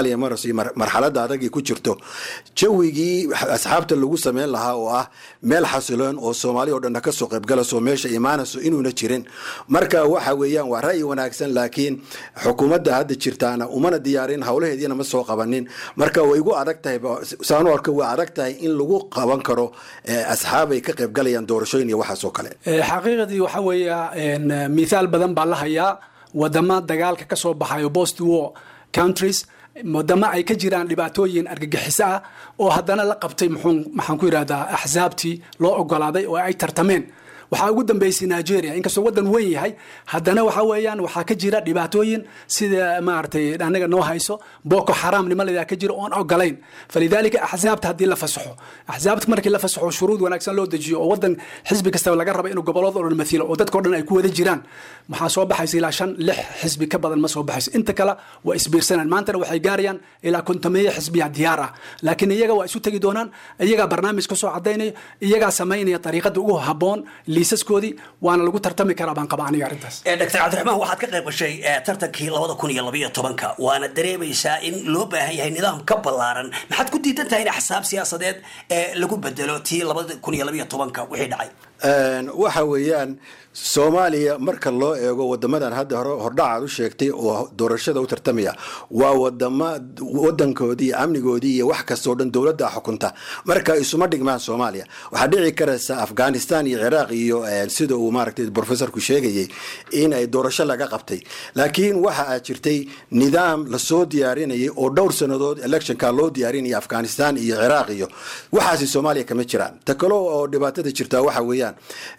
soomaaliya marayso iyo marxaladda adagii ku jirto jawigii asxaabta lagu sameyn lahaa oo ah meel xasiloon oo soomaaliya oo dhanna kasoo qaybgalayso meesha imaanayso inuuna jirin marka waxa weeyaan waa ra'yi wanaagsan laakiin xukuumadda hadda jirtaana umana diyaarin howlaheediina ma soo qabanin marka way igu adag tahay saanu arko waa adag tahay in lagu qaban karo asxaab ay ka qaybgalayaan doorashooyin iyo waxaas oo kale xaqiiqadii waxa weeya mithaal badan baa la hayaa wadamo dagaalka ka soo baxayo post war countries wadamo ay ka jiraan dhibaatooyin argagixiso ah oo haddana la qabtay maxaan ku yidhahdaa axsaabtii loo ogolaaday oo ay tartameen waxaa ugu dambeysay nigeria inkastoo wadan weyn yahay haddana waxa weeyaan waxaa ka jira dhibaatooyin sida maaragtay anaga noo hayso boko xaram nimaladaa ka jira oon ogolayn falidaalika axsaabta haddii la fasaxo axsaabta markii la fasaxo shuruud wanaagsan loo dejiyo oo wadan xisbi kastaba laga raba inuu gobolada o dhan mathilo oo dadkao dhan ay ku wada jiraan maxaa soo baxaysa ilaa shan lix xisbi ka badan ma soo baxayso inta kale waa isbiirsanaan maantana waxay gaarayaan ilaa kontomeeyo xisbiya diyaar ah laakiin iyaga waa isu tegi doonaan iyagaa barnaamij ka soo cadaynaya iyagaa samaynaya ariiqada ugu haboon liisaskoodii waana lagu tartami karaa baan qaba aniga arrintaas doctor cabdiraxmaan waxaad ka qayb gashay tartankii labada kun iyo labaiyo tobanka waana dareemaysaa in loo baahan yahay nidaam ka ballaaran maxaad ku diidan tahay in axsaab siyaasadeed ee lagu bedelo tii labada kun iyo labaiyo tobanka wixii dhacay waxa weeyaan soomaaliya marka loo eego wadamadan hadda hore hordhacaad u sheegtay oo doorashada u tartamaya waa wadama wadankoodii iyo amnigoodii iyo wax kastoo dhan dowladda xukunta marka isuma dhigmaan soomaaliya waxaa dhici karaysa afghanistan iyo ciraaq iyo sida uu maaragtay professorku sheegayay in ay doorasho laga qabtay laakiin waxa aa jirtay nidaam lasoo diyaarinayay oo dhowr sannadood electionka loo diyaarinaya afghanistan iyo ciraaq iyo waxaasi soomaaliya kama jiraan ta kale oo dhibaatada jirtaa waxa weeyaan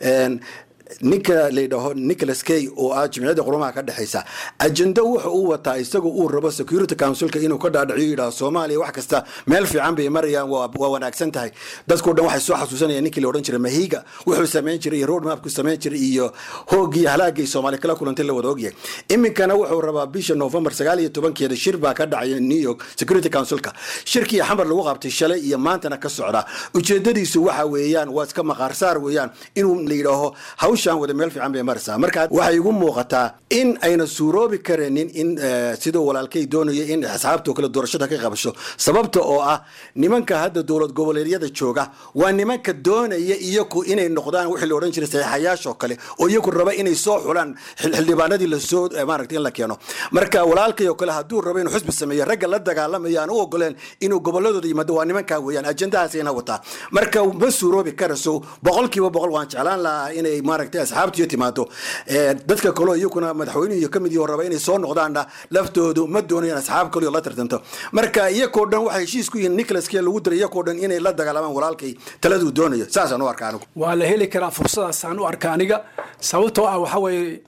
ninka layidhaaho nicholas kay oo ah jimciyadda qurumaha ka dhexaysa ajendo wuxu uu wataa isagoo uu rabo security councilka inuu ka dhaadhiciyo yidhaho soomaaliya wax kasta meel fiican bay marayaan waa wanaagsan tahay dadkao dhan waxay soo xasuusanayaan ninkii la odhan jiray mahiga wuxuu samayn jiray iyo road mapku samayn jiray iyo hoogii halaagay soomaaliya kala kulantay la wada ogyahay iminkana wuxuu rabaa bisha november sagaal iyo tobankeeda shir baa ka dhacaya new york security councilka shirkii xamar lagu qabtay shalay iyo maantana ka socda ujeedadiisu waxa weeyaan waa iska maqaarsaar weeyaan inuu la yidhaaho hawshan wada meel fiican bay maraysaa marka waxay igu muuqataa in ayna suuroobi karaynin in siduu walaalkay doonayo in asxaabtoo kale doorashada ka qabasho sababta oo ah nimanka hadda dowlad goboleedyada jooga waa nimanka doonaya iyaku inay noqdaan wixii la odhan jiray saxiixayaashoo kale oo iyaku raba inay soo xulaan xildhibaanadii lasoo maaragtay in la keeno marka walaalkay oo kale hadduu rabo inuu xusbi sameeyo ragga la dagaalamaya aan u ogoleen inuu goboladooda yimaado waa nimankaa weeyaan ajendahaasayna wataa marka ma suuroobi karayso boqolkiiba boqol waan jeclaan lahaa inay maaragtay asxaabtiyo timaado dadka kaleo iyakuna madaxweynuhu ka mid raba inay soo noqdaanna laftoodu ma doonayaan asxaab kaleo la tartanto marka iyakoo dhan waxay heshiis ku yihiin nicholaskee lagu diray iyakoo dhan inay la dagaalamaan walaalkay taladuu doonayo saasaan u arka anigu waa la heli karaa fursadaasaan u arka aniga sababtoo ah waxa weeye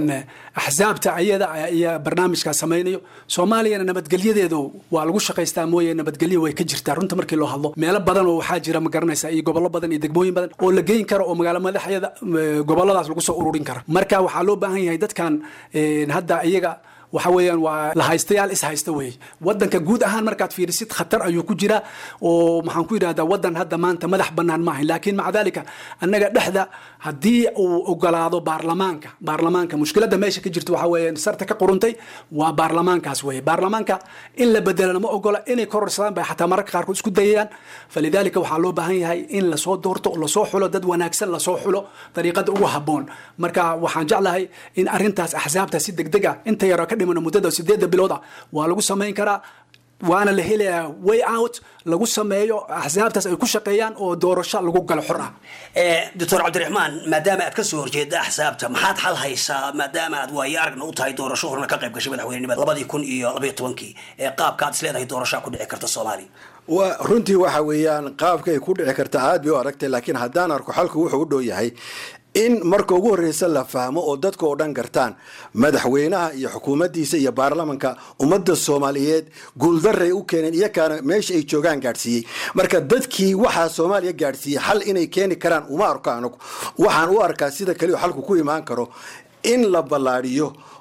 axsaabta ayada ayaa barnaamijkaa samaynayo soomaaliyana nabadgelyadeedu waa lagu shaqaystaa mooye nabadgelyo way ka jirtaa runta markii loo hadlo meelo badan oo waxaa jira ma garanaysa iyo gobollo badan iyo degmooyin badan oo la geyn karo oo magaalo madaxyada gobolladaas lagu soo ururin kara marka waxaa loo baahan yahay dadkan hadda iyaga waxa weeyaan waa la haystayaal is haysta weeye wadanka guud ahaan markaad fiirisid khatar ayuu ku jira oo maxaan ku yidhahdaa wadan hadda maanta madax bannaan maahayn laakiin maca dalika annaga dhexda haddii uu ogolaado baarlamaanka baarlamaanka mushkiladda meesha ka jirta waxa weeye sarta ka quruntay waa baarlamaankaas weeye baarlamaanka in la bedelana ma ogola inay kororsadaan bay xataa mararka qaarkood isku dayayaan falidaalika waxaa loo baahan yahay in lasoo doorto lasoo xulo dad wanaagsan lasoo xulo dariiqada ugu habboon marka waxaan jeclahay in arrintaas axsaabta si degdeg ah inta yaroo ka dhimano muddada sideedda bilood ah waa lagu samayn karaa waana la helayaa way out lagu sameeyo axsaabtaas ay ku shaqeeyaan oo doorasho lagu galo xor ah doctor cabdiraxmaan maadaama aad ka soo horjeeda axsaabta maxaad xal haysaa maadaama aad waayo aragna u tahay doorasho horna ka qayb gashay madaxweynenimada labadii kun iyo labaiyo tobankii ee qaabka aad isleedahay doorashaa ku dhici karta soomaaliya wa runtii waxa weeyaan qaabka ay ku dhici karta aad bay u aragtay laakiin haddaan arko xalku wuxuu u dhow yahay in marka ugu horreysa la fahmo oo dadka oo dhan gartaan madaxweynaha iyo xukuumaddiisa iyo baarlamanka ummadda soomaaliyeed guuldaray u keeneen iyakaana meesha ay joogaan gaadhsiiyey marka dadkii waxaa soomaaliya gaadhsiiyey xal inay keeni karaan uma arko anigu waxaan u arkaa sida kaliyo xalku ku imaan karo in la ballaadhiyo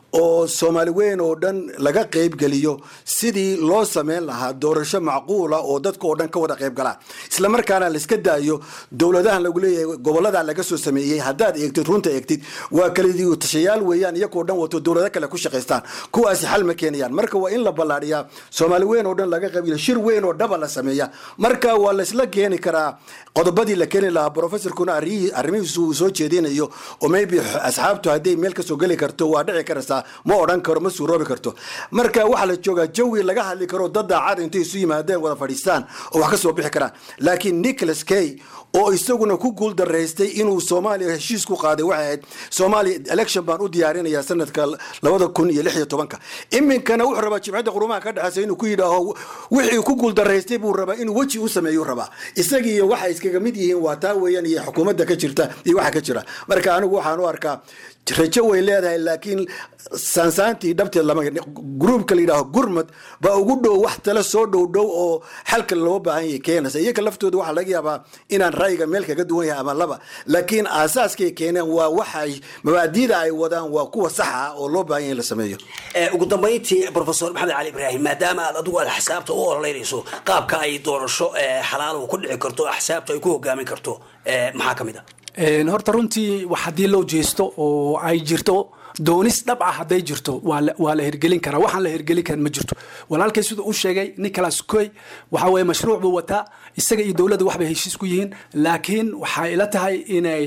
oo soomaali weyn oo dhan laga qaybgeliyo sidii loo sameyn lahaa doorasho macquula oo dadka oo dhan ka wada qayb galaan islamarkaana laiska daayo dowladahan lagu leeyahay gobolada laga soo sameeyey haddaad eegtid runta eegtid waa kalidiyo tashayaal weeyaan iyagoo dhan wato dowlado kale ku shaqaystaan kuwaasi xal ma keenayaan marka waa in la ballaadhiyaa soomaali weyn oo dhan laga qaybgeliyo shir weyn oo dhaba la sameeya marka waa laisla keeni karaa qodobadii la keeni lahaa professorkuna arrimihiisu uu soo jeedinayo oo maybe asxaabtu hadday meel kasoo geli karto waa dhici karaysaa ma odhan karo ma suuroobi karto marka waxaa la joogaa jawi laga hadli karo dad daacad intay isu yimaadeen wada fadhiistaan oo wax ka soo bixi karaan laakiin nicholas kay oo isaguna ku guul daraystay inuu soomaaliya heshiis ku qaaday waxay ahayd soomaaliya election baan u diyaarinayaa sanadka labada kun iyo lix iyo tobanka iminkana wuxuu rabaa jimcadda qurumaha ka dhexeysa inuu ku yidhaaho wixii ku guul daraystay buu rabaa inuu weji u sameeyu rabaa isagii iyo waxay iskaga mid yihiin waa taa weeyaan iyo xukuumadda ka jirta iyo waxa ka jira marka anigu waxaan u arkaa rajo way leedahay laakiin saansaantii dhabteed lama gruubka la yidhaaho gurmad baa ugu dhow wax tale soo dhow dhow oo xalka loo baahan yahay keenaysa iyaga laftooda waxaa laga yaabaa inaan ra'yiga meel kaga duwan yahay ama laba laakiin aasaaskay keeneen waa waxay mabaadiida ay wadaan waa kuwa saxa ah oo loo baahan yahay in la sameeyo ugu dambayntii profesor maxamed cali ibraahim maadaama aad adigu aad axsaabta u ololeynayso qaabka ay doorasho xalaal ku dhici karto axsaabta ay ku hogaamin karto maxaa ka mid a horta runtii wax haddii loo jeesto oo ay jirto doonis dhab ah hadday jirto waa la hirgelin karaa waxaan la hirgelin karin ma jirto walaalkay siduu u sheegay nicholas coy waxa weye mashruuc buu wataa isaga iyo dowladda waxbay heshiis ku yihiin laakiin waxay ila tahay inay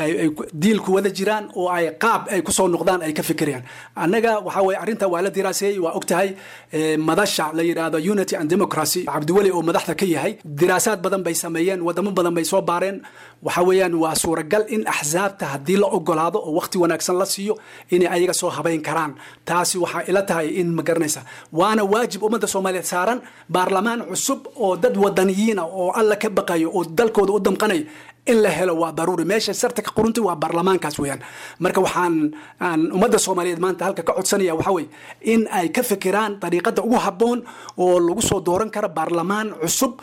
diilku wada jiraan oo ay qaab ay kusoo noqdaan ay ka fikirayaan annaga waxa weye arrinta waa la diraaseeyey waa og tahay madasha la yidhaahdo unity and democracy cabdiweli oo madaxda ka yahay diraasaad badan bay sameeyeen wadamo badan bay soo baareen waxa weeyaan waa suuragal in axsaabta haddii la ogolaado oo waqti wanaagsan la siiyo inay ayaga soo habayn karaan taasi waxaa ila tahay in ma garanaysa waana waajib ummadda soomaaliyeed saaran baarlamaan cusub oo dad wadaniyiina oo alla ka baqayo oo dalkooda u damqanayo in la helo waa daruuri meesha sarta ka qurunta waa baarlamaankaas weeyaan marka waxaan aan ummadda soomaaliyeed maanta halka ka codsanaya waxa weye in ay ka fikiraan dariiqada ugu habboon oo lagu soo dooran karo baarlamaan cusub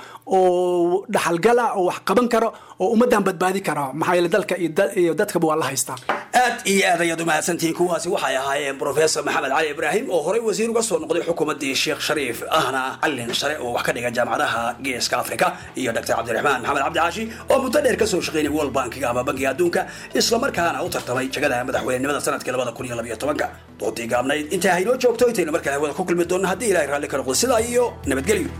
oo dhaxalgal ah oo wax qaban karo oo ummaddan badbaadi kara maxaa yeele dalka iyo dadkaba waa la haystaa aad iyo aad ayaad umahadsantihiin kuwaasi waxay ahaayeen professor maxamed cali ibraahim oo horey wasiir uga soo noqday xukuumaddii sheekh shariif ahna callin sare oo wax ka dhiga jaamacadaha geeska afrika iyo dr cabdiraxmaan maxamed cabdicaashi oo muddo dheer kasoo shaqeynay world bankiga ama bankiga adduunka islamarkaana u tartamay jagada madaxweynenimada sanadkii labada kun iyo labiyo tobanka doodii gaabnayd intaa haynoo joogto intaynu markale hawada ku kulmi doonno haddii ilahay raalli ka noqdo sidaa iyo nabadgelyo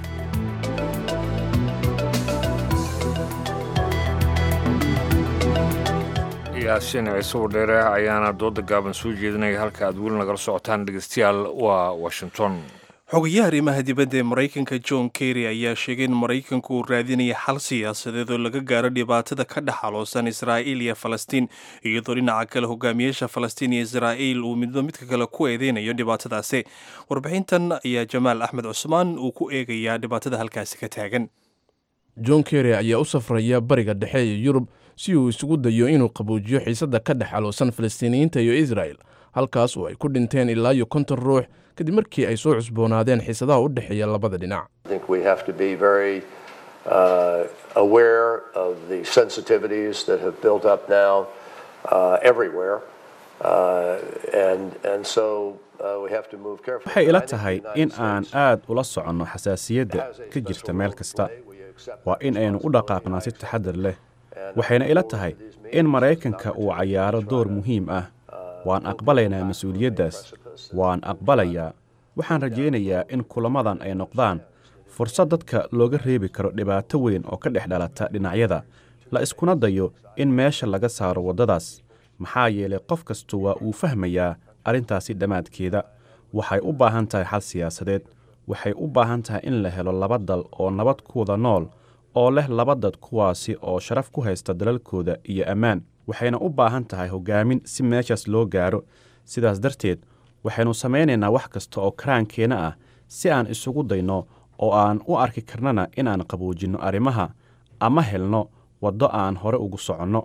yaasiin ciise wadheere ayaana dooda gaaban soo jeedinaya halka aad weli nagala socotaan dhegeystayaal waa washington xogayaha arrimaha dibadda ee maraykanka john kerry ayaa sheegay in maraykanku uu raadinaya xal siyaasadeed oo laga gaaro dhibaatada ka dhex xaloosan israa'iil iyo falastiin iyadoo dhinaca kale hogaamiyaasha falastiin iyo israa'iil uu midba midka kale ku eedeynayo dhibaatadaasi warbixintan ayaa jamaal axmed cusmaan uu ku eegayaa dhibaatada halkaasi ka taagan john kerry ayaa u safraya bariga dhexe ee yurub si uu isugu dayo inuu qaboojiyo xiisadda ka dhex xaloosan falastiiniyiinta iyo israel halkaas oo ay ku dhinteen ilaa iyo konton ruux kadib markii ay soo cusboonaadeen xiisadaha u dhexeeya labada dhinac waxay ila tahay in aan aad ula soconno xasaasiyadda ka jirta meel kasta waa in aynu u dhaqaaqnaa si taxadar leh waxayna ila tahay in maraykanka uu cayaaro door muhiim ah waan aqbalaynaa mas-uuliyaddaas waan aqbalayaa waxaan rajaynayaa in kulamadan ay noqdaan fursad dadka looga reebi karo dhibaato weyn oo ka dhex dhalata dhinacyada la iskuna dayo in meesha laga saaro waddadaas maxaa yeelay qof kastu waa uu fahmayaa arrintaasi dhammaadkeeda waxay u baahan tahay xal siyaasadeed waxay u baahan tahay in la helo laba dal oo nabad ku wada nool oo leh laba dad kuwaasi oo sharaf ku haysta dalalkooda iyo ammaan waxayna u baahan tahay hoggaamin si meeshaas loo gaaro sidaas darteed waxaynu samaynaynaa wax kasta oo karaankeenna ah si aan isugu dayno oo aan u arki karnana inaan qaboojinno arrimaha ama helno waddo aan hore ugu soconno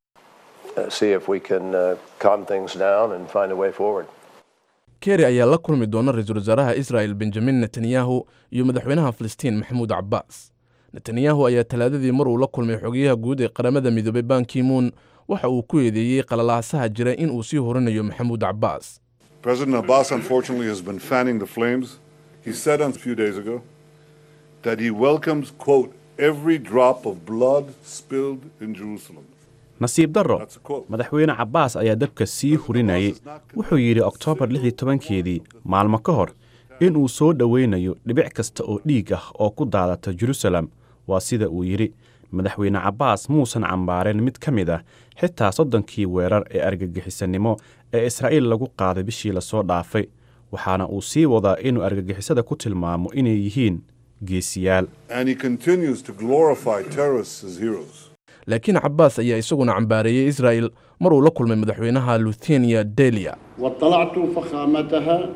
kerry ayaa la kulmi doona ra-iisul wasaaraha israel benjamin netanyahu iyo madaxweynaha filistiin maxamuud cabbaas netanyahu ayaa talaadadii mar uu la kulmay xogayaha guud ee qaramada midoobay bankimuun waxa uu ku eedeeyey qalalaasaha jira in uu sii horinayo maxamuud cabbaas President Abbas, unfortunately, has been fanning the flames. He said a few days ago that he welcomes, quote, every drop of blood spilled in Jerusalem. nasiib darro madaxweyne cabbaas ayaa dabka sii hurinayay wuxuu yidhi oktoobar lix iyo tobankeedii maalmo ka hor inuu soo dhowaynayo dhibic kasta oo dhiig ah oo ku daadata jerusalem waa sida uu yidhi madaxweyne cabbaas muusan cambaareen mid ka mid ah xitaa soddonkii weerar ee argagixisanimo ee israa'iil lagu qaaday bishii lasoo dhaafay waxaana uu sii wadaa inuu argagixisada ku tilmaamo inay yihiin geesiyaal And he continues to glorify terrorists as heroes. laakiin cabbaas ayaa isaguna cambaareeyey israa'il mar uu la kulmay madaxweynaha luthenia delia واطلعت فخامتها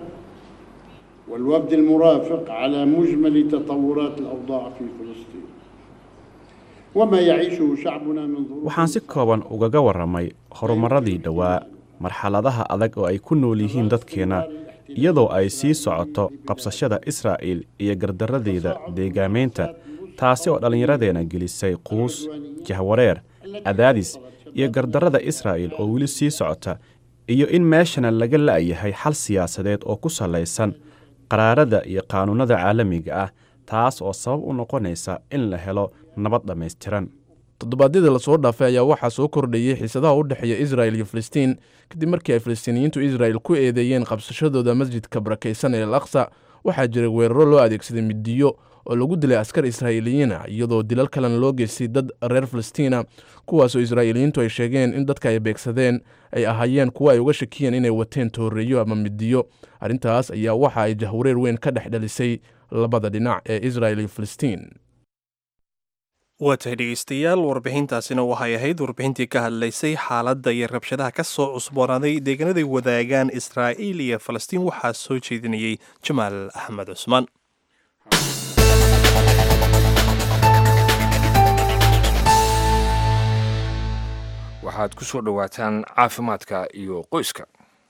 والوفد المرافق على مجمل تطورات الأوضاع في فلسطين وما يعيشه شعبنا من ظروف waxaan si kooban ugaga warramay horumarradii dhowaa marxaladaha adag oo ay ku nool yihiin dadkeenna iyadoo ay sii socoto qabsashada israa'iil iyo gardarradeeda deegaamaynta taasi oo dhallinyaradeenna gelisay quus jahwareer cadaadis iyo gardarrada israa'iil oo weli sii socota iyo in meeshana laga la'yahay xal siyaasadeed oo ku sallaysan qaraarada iyo qaanuunnada caalamiga ah taas oo sabab u noqonaysa in la helo nabad dhammaystiran toddobaadyadii lasoo dhaafay ayaa waxaa soo kordhayey xiisadaha u dhexeeya israa'il iyo filistiin kadib markii ay filistiiniyiintu israa'il ku eedeeyeen qabsashadooda masjidka barakaysan ee al aqsa waxaa jiray weeraro loo adeegsaday midiyo oo lagu dilay askar israa'iiliyiin ah iyadoo dilal kalena loo geystay dad reer filistiina kuwaasoo israa'iiliyiintu ay sheegeen in dadka ay beegsadeen ay ahaayeen kuwo ay uga shakiyeen inay wateen tooreeyo ama midiyo arrintaas ayaa waxa ay jahwareer weyn ka dhex dhalisay labada dhinac ee israa'il iyo filistiin waa tahay dhegeystayaal warbixintaasina waxay ahayd warbixintii ka hadlaysay xaaladda iyo rabshadaha ka soo cusboonaaday deegaanaday wadaagaan israa'iil iyo falastiin waxaa soo jeedinayey jamaal axmed cusmaan waxaad ku soo dhowaataan caafimaadka iyo qoyska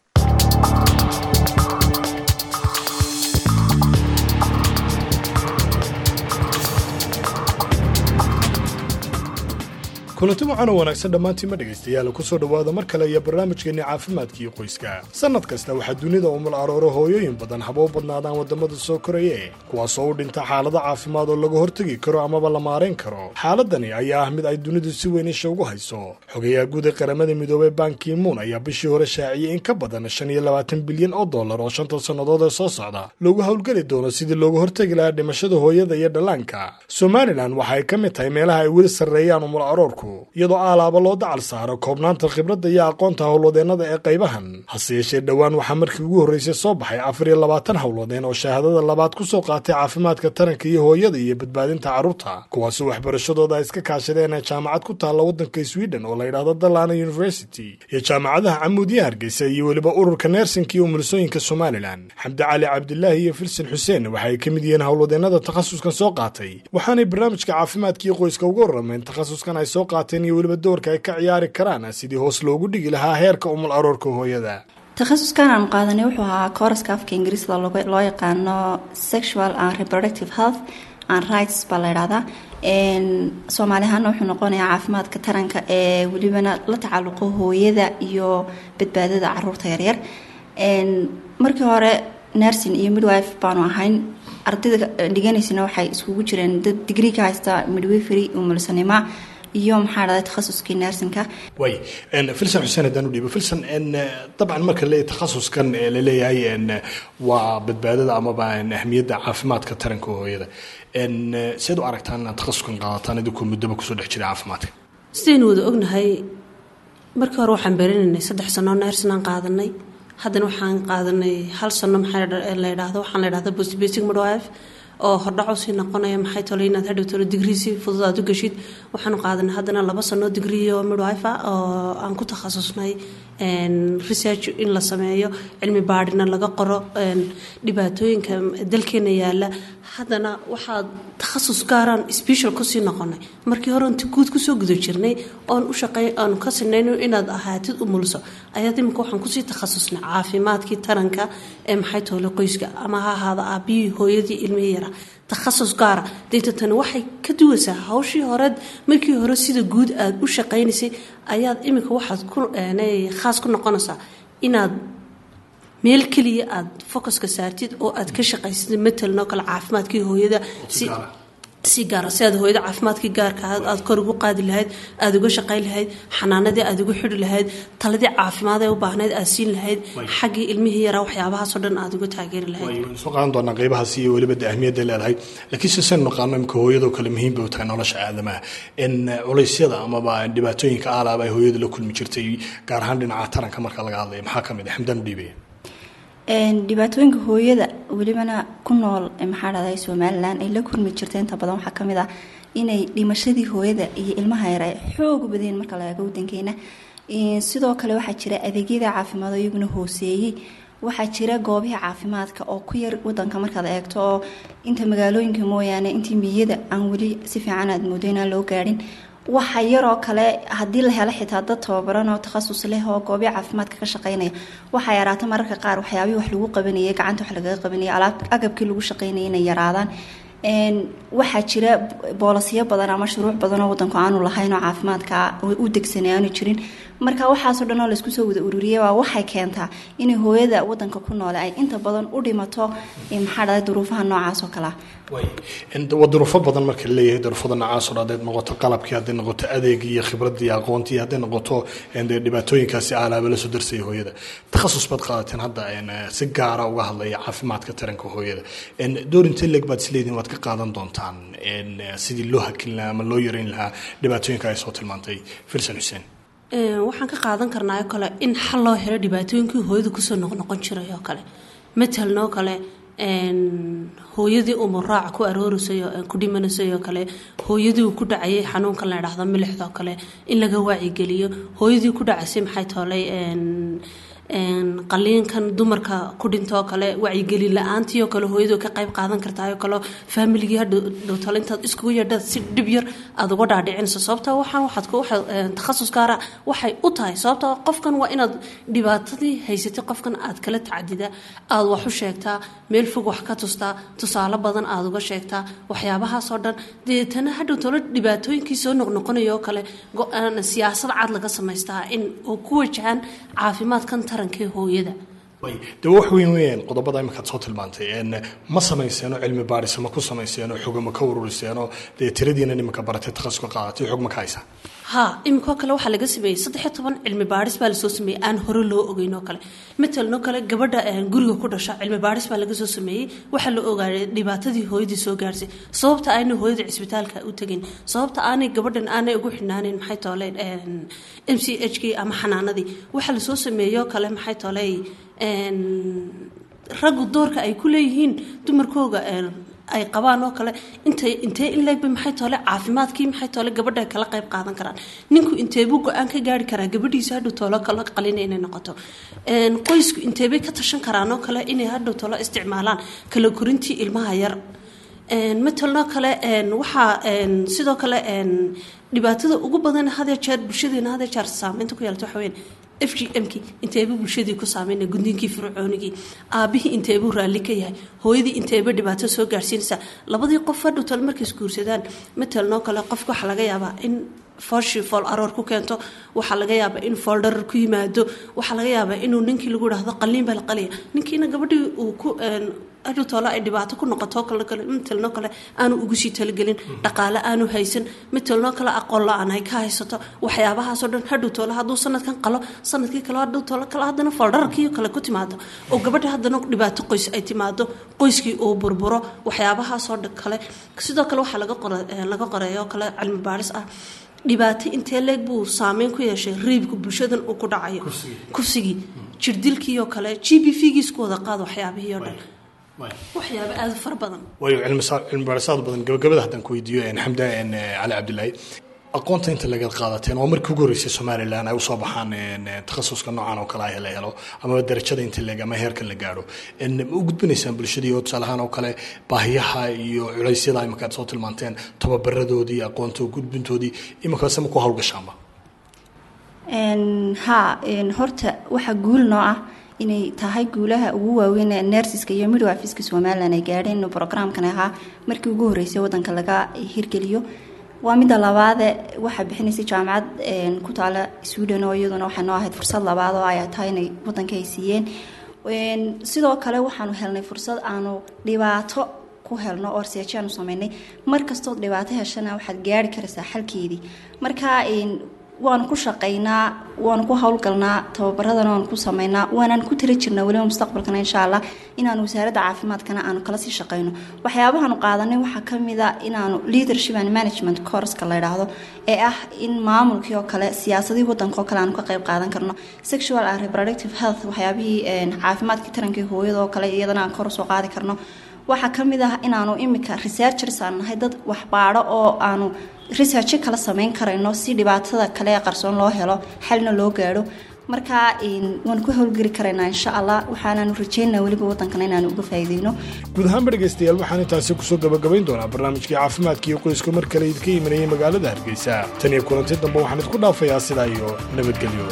kulanti wacan oo wanaagsan dhammaantiinma dhegaystayaal ku soo dhowaada mar kale iyo barnaamijkeenni caafimaadkii qoyska sannad kasta waxaa dunida umul arooro hooyooyin badan haba u badnaadaan waddamada soo koraye kuwaasoo u dhinta xaalado caafimaad oo laga hortegi karo amaba la maarayn karo xaaladani ayaa ah mid ay dunidu si weyn isha ugu hayso xogayaha guud ee qaramada midoobey bankimuun ayaa bishii hore shaaciyey in ka badan shan iyo labaatan bilyan oo dollar oo shanta sannadood ee soo socda loogu howlgeli doono sidii looga hortegi lahaa dhimashada hooyada iyo dhallaanka somalilan waxa ay ka mid tahay meelaha ay weli sarreeyaan umul aroorku iyadoo aalaaba loo dacal saaro koobnaanta khibradda iyo aqoonta howlwadeennada ee qaybahan hase yeeshee dhowaan waxaa markii ugu horreysay soo baxay afar iyo labaatan howlwadeen oo shahaadada labaad ku soo qaatay caafimaadka taranka iyo hooyada iyo badbaadinta carruurta kuwaasoo waxbarashadooda ay iska kaashadeen ee jaamacad ku taalla waddanka sweden oo la yidhaahdo dallana university iyo jaamacadaha camuudiya hargeysa iyo weliba ururka neersinka iyo umulisooyinka somalilan xamdi cali cabdilaahi iyo filsin xuseen waxa ay ka mid yihiin howlwadeennada takhasuskan soo qaatay waxaanay barnaamijka caafimaadkiio qoyska uga warrameen takhasuskan ay soo qaateen iyo weliba doorka ay ka ciyaari karaan sidii hoos loogu dhigi lahaa heerka umul aroorka hooyada takhasuskan aanu qaadanay wuxuu ahaa kooraska afka ingiriisda loo yaqaano sexual and reproductive health and rights baa la ydhahdaa soomaali ahaana wuxuu noqonayaa caafimaadka taranka ee welibana la tacalluqo hooyada iyo badbaadada caruurta yaryar markii hore nersin iyo midwife baanu ahayn ardayda dhiganaysana waxay iskugu jireen dad digrii ka haysta midwifery umulsanima iyo maxaa dhahday takhasuskii nersinka way filsan xuseen haddaan u dhiibo filsan dabcan marka leeyahay takhasuskan ee laleeyahay waa badbaadada amaba ahmiyadda caafimaadka taranka hooyada seed u aragtaan inaad takhasuskan qaadataan idinkoo muddaba kusoo dhex jira caafimaadka sidaynu wada ognahay markii hore waxaan berinaynay saddex sano nersinaan qaadanay haddana waxaan qaadanay hal sano maxaa la yidhaahdo waxaan la yidhahda basic midwife oo hordhaco sii noqonaya maxay tole inaad hadhow tolo digrii si fudud aad u geshid waxaanu qaadanay haddana laba sano digrii oo midwife ah oo aan ku takhasusnay research in la sameeyo cilmi baadhina laga qoro dhibaatooyinka dalkeena yaala haddana waxaa takhasus gaaraan special kusii noqonay markii hore inti guud kusoo guda jirnay oon u shaqey aanu ka sinayno inaad ahaatid umulso ayaad iminka waxaan kusii takhasusnay caafimaadkii taranka ee maxay toole qoyska ama ha ahaada aabihii hooyadii ilmihii yara takhasus gaara deeta tani waxay ka duwaysaa hawshii horeed markii hore sida guud aad u shaqaynaysay ayaad iminka waxaad ku khaas ku noqonaysaa inaad meel keliya aad focuska saartid oo aad ka shaqaysid matalanoo kale caafimaadkii hooyada si si gaara si aad hooyada caafimaadkii gaarka aad aad kor ugu qaadi lahayd aada uga shaqayn lahayd xanaanadii aad ugu xidhi lahayd taladii caafimaad ee u baahnayd aad siin lahayd xaggii ilmihii yaraa waxyaabahaasoo dhan aad uga taageeri lahayd waynu soo qaadan doonaa qeybahaas iyo weliba de ahmiyadda leedahay laakiin se saynu naqaano imika hooyadoo kale muhiim bay u tahay nolosha aadamaha in culeysyada amaba dhibaatooyinka aalaaba ay hooyadu la kulmi jirtay gaar ahaan dhinaca taranka marka laga hadlaya maxaa ka mid ah xamdaan u dhiibaya dhibaatooyinka hooyada welibana ku nool maxaa dhahday somalilan ay la kulmi jirta inta badan waxaa kamid ah inay dhimashadii hooyada iyo ilmaha yar ay xoog badeen marka la eego wadankeena sidoo kale waxaa jira adeegyada caafimaad oo iyaguna hooseeyey waxaa jira goobihii caafimaadka oo ku yar wadanka markaad eegto oo inta magaalooyinka mooyaane intii miyada aan weli si fiican aad moodo inaan loo gaadhin waxa yaroo kale haddii la helo xitaa dad tababaran oo takhasus leh oo goobi caafimaadka ka shaqeynaya waxaa yaraata mararka qaar waxyaabihii wax lagu qabanayay gacanta wax lagaga qabanayay alaab agabkii lagu shaqeynayay inay yaraadaan waxaa jira boolasyo badan ama shuruuc badan oo wadanku aanu lahayn oo caafimaadka u degsanay aanu jirin marka waxaasoo dhan oo laysku soo wada ururiyay waa waxay keentaa inay hooyada wadanka ku noole ay inta badan u dhimato maxaa dhahday duruufaha noocaas oo kale ah waa duruufo badan marka laleeyahay duruufada noocaasoo dhan hadday noqoto qalabkii hadday noqoto adeegii iyo khibradii iyo aqoontii hadday noqoto dee dhibaatooyinkaasi aalaaba la soo darsaya hooyada takhasus baad qaadateen hadda si gaara uga hadlaya caafimaadka taranka hooyada door intee leeg baad isleedihin waad ka qaadan doontaan sidii loo hakin lahaa ama loo yareyn lahaa dhibaatooyinka ay soo tilmaantay filsan xuseen waxaan ka qaadan karnaa oo kale in xal loo helo dhibaatooyinkii hooyada kusoo noqnoqon jiray oo kale matalan oo kale hooyadii umuraaca ku aroorisay ku dhimanaysay oo kale hooyadii uu ku dhacayay xanuunkan la idhaahdo milixda oo kale in laga waacigeliyo hooyadii ku dhacaysay maxay toolay qaliinkan dumarka ku dhintoo kale wacyigelin la-aantii oo kale hooyadu ka qayb qaadan kartaa oo kale faamiligii hadhowtale intaad iskugu yeedhad si dhib yar aada uga dhaadhicinayso sababta waxaan waxaad ku takhasus gaara waxay u tahay sababta qofkan waa inaad dhibaatadii haysatay qofkan aad kala tacadidaa aada wax u sheegtaa meel fog wax ka tustaa tusaale badan aada uga sheegtaa waxyaabahaasoo dhan deetana hadhowtole dhibaatooyinkii soo noqnoqonaya oo kale go-aan siyaasad cad laga samaystaa in oo ku wajahan caafimaadkan taranka hooyada de wax weyn weyn qodobada iminkaad soo tilmaantay ma samayseeno cilmi baadhis ma ku samayseeno xoga ma ka ururiseeno dee tiradiina nimanka baratay takhasuska qaadatay xog ma ka haysaa ha iminkoo kale waxaa laga sameeyey saddex iyo toban cilmi baadhis baa lasoo sameeyey aan hore loo ogeyn oo kale matalan oo kale gabadha guriga ku dhasha cilmi baadhis baa laga soo sameeyey waxaa la ogaaday dhibaatadii hooyadii soo gaarsay sababta aanay hooyada cisbitaalka u tegin sababta aanay gabadhan aanay ugu xidhnaaneyn maxay tooleen m c h k ama xanaanadii waxaa lasoo sameeyey oo kale maxay tooley raggu doorka ay ku leeyihiin dumarkooga ay qabaan oo kale intay intee in leegba maxay toole caafimaadkii maxay toole gabadha kala qayb qaadan karaan ninku inteebuu go-aan ka gaari karaa gabadhiisa hadhow toolo kala qalina inay noqoto qoysku inteebay ka tashan karaan oo kale inay hadhow toolo isticmaalaan kala korintii ilmaha yar matalnoo kale waxaa sidoo kale dhibaatada ugu badan hadee jeer bulshadeena hadee jeer saameynta ku yeelata waxa weyn f g m-kii inteebuu bulshadii ku saameyna gudniinkii fircoonigii aabihii inteebuu raalli ka yahay hooyadii inteeba dhibaato soo gaarsiinaysaa labadii qof hadhow tole markay isguursadaan matalanoo kale qofka waxaa laga yaabaa in foolshii fool aroor ku keento waxaa laga yaabaa in fool dharar ku yimaado waxaa laga yaabaa inuu ninkii lagu idhaahdo qaliin baa la qaliya ninkiina gabadhii uu ku hadhow toole ay dhibaato ku noqoto kale kale matalanoo kale aanu ugu sii talagelin dhaqaale aanu haysan matalanoo kale aqoon la-aan ay ka haysato waxyaabahaasoo dhan hadhow toole hadduu sanadkan qalo sanadkii kale hadhow toole kale haddana fooldhararkii kale ku timaado oo gabadha haddana dhibaato qoys ay timaado qoyskii uu burburo waxyaabahaasoo kale sidoo kale waxaa laga qora laga qoreeyoo kale cilmi baadhis ah dhibaato intee leeg buu saameyn ku yeeshay riibka bulshadan uu ku dhacayo kufsigii jirdilkii oo kale g b v giisku wada qaad waxyaabihii oo dhan waxyaaba aada fara badan waayo cilmi baadhisaad badan gabagabada haddaan ku weydiiyo xamda cali cabdilaahi aqoonta inta laga qaadateen oo markii ugu horreysay somalilan ay usoo baxaan takhasuska noocan oo kale ah la helo amaba darajada inta leeg ama heerkan la gaadho ma u gudbinaysaan bulshadii oo tusaale ahaan oo kale baahiyaha iyo culeysyada iminka aad soo tilmaanteen tababaradoodii aqoonta gudbintoodii iminkaase ma ku hawlgashaanba ha horta waxaa guul noo ah inay tahay guulaha ugu waaweyn ee nersiska iyo midwifiska somalilan ay gaadheen inuu brograamkan ahaa markii ugu horreysay wadanka laga hirgeliyo waa midda labaade waxaa bixinaysay jaamacad ku taala sweden oo iyaduna waxay noo ahayd fursad labaad oo ay tahay inay wadanka ay siiyeen sidoo kale waxaanu helnay fursad aanu dhibaato ku helno oo research aanu sameynay mar kastood dhibaato heshana waxaad gaari karaysaa xalkeedii marka waanu ku shaqaynaa waanu ku howlgalnaa tababaradana waanu ku sameynaa waanaan ku tiri jirnaa weliba mustaqbalkana insha allah inaanu wasaaradda caafimaadkana aanu kala sii shaqayno waxyaabahaanu qaadanay waxaa kamid a inaanu leadership and management courska la yidhaahdo ee ah in maamulkii oo kale siyaasadii wadanka oo kale aanu ka qayb qaadan karno sexual and reproductive health waxyaabihii caafimaadkii tarankii hooyada oo kale iyadana aan kor usoo qaadi karno waxaa kamid ah inaanu imika researchers aan nahay dad waxbaadho oo aanu research kala sameyn karayno si dhibaatada kale ee qarsoon loo helo xalna loo gaadho marka waan ku howlgeli karaynaa insha allah waxaanaanu rajeynaa weliba wadankana inaanu uga faa'iideyno guud ahaanba dhegaystayaal waxaan intaasi kusoo gabagabayn doonaa barnaamijkii caafimaadka iyo qoyska mar kale idinka imanayay magaalada hargeysa tan iyo kulanti dambe waxaan idinku dhaafayaa sidaa iyo nabadgelyo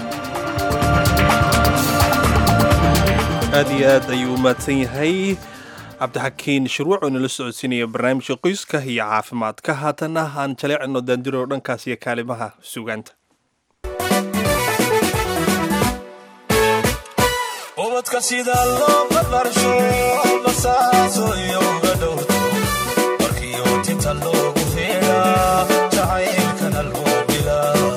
aad iyo aad ayuu u mahadsan yahay cabdixakiin shirwac oo inala socodsiinaya barnaamijka qoyska iyo caafimaadka haatana aan jaleecino daandiro dhankaas iyo kaalimaha sugaanta ubadka sida loo barbarsho basaaso iyo uga dhowrto markii ootinta loogu heedhaa jacaylkana loo bilaa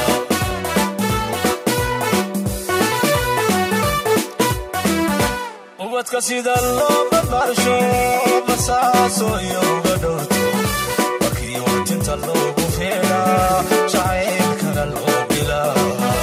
ubadka sida loo barbarsho basaaso iyo uga dhowrto markii ootinta loogu heedhaa jacaylkana loo bilaa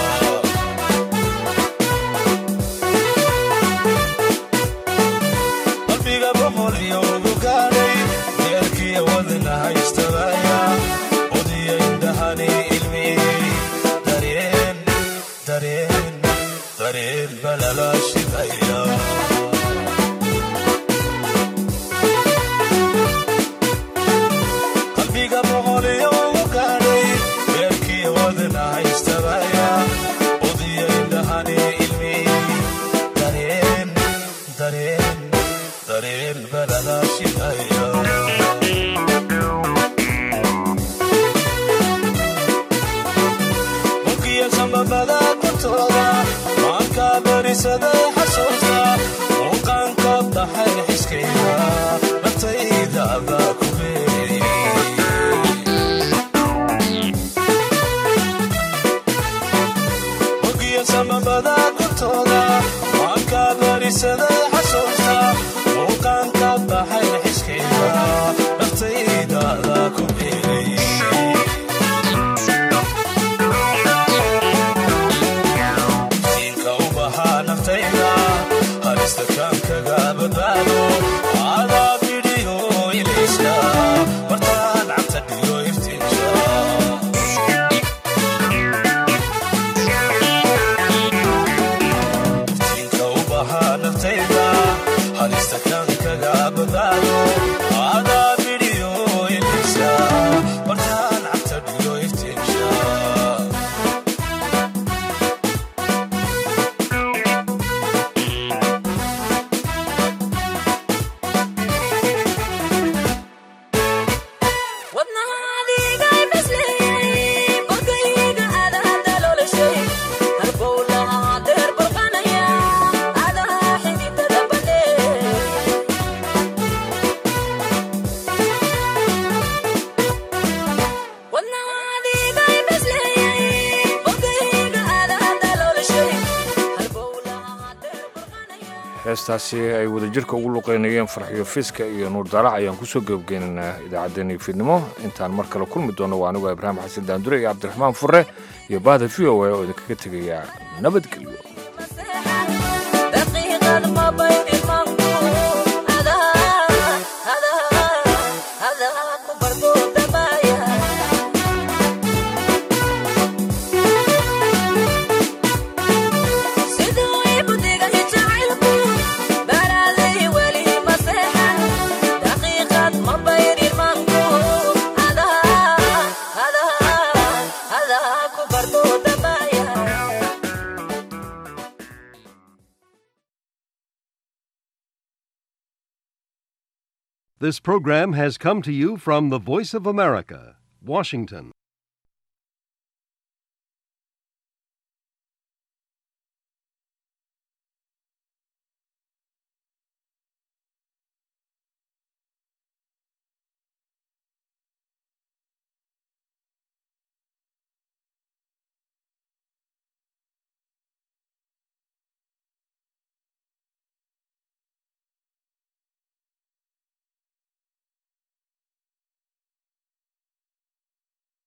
qalbiga boqol iyo ugu gaadhay deerkiya wadna haystabaya odiya indhahani ilmiyey dareen dareen dareen balala shidaya qalbiga boqol iyo ugu gaadhay deerkiya wadna haystabaya odiya indhahani ilmiyey dareen dareen dareen balala shidaya mugiya sambabada kortooda maanka barisaday xasuusta muuqaanka dhaxay xiskayga naftayda baa ku mugiya sambabada kortooda maanka barisaday xasuusta muuqaanka dhaxay xiskayga naftayda baa ku beeray siinka u bahaa naftayda halista kaankaga badbaado adaa bidhiyo ilayska martaan cabta dhiyo iftiinka siinka u bahaa naftayda halista kaankaga badbaado adaa bidhiyo ilayska martaan cabta dhiyo iftiinka heestaasi ay wadajirka ugu luqeynayeen farxiyo fiska iyo nuur daarac ayaan kusoo gebageynaynaa idaacaddeenii fiidnimo intaan mar kale kulmi doono waa anigu ibraahim xasan daandure iyo cabdiraxmaan fure iyo bahda v o a oo idinkaga tegaya nabadgelyo This program has come to you from the Voice of America, Washington.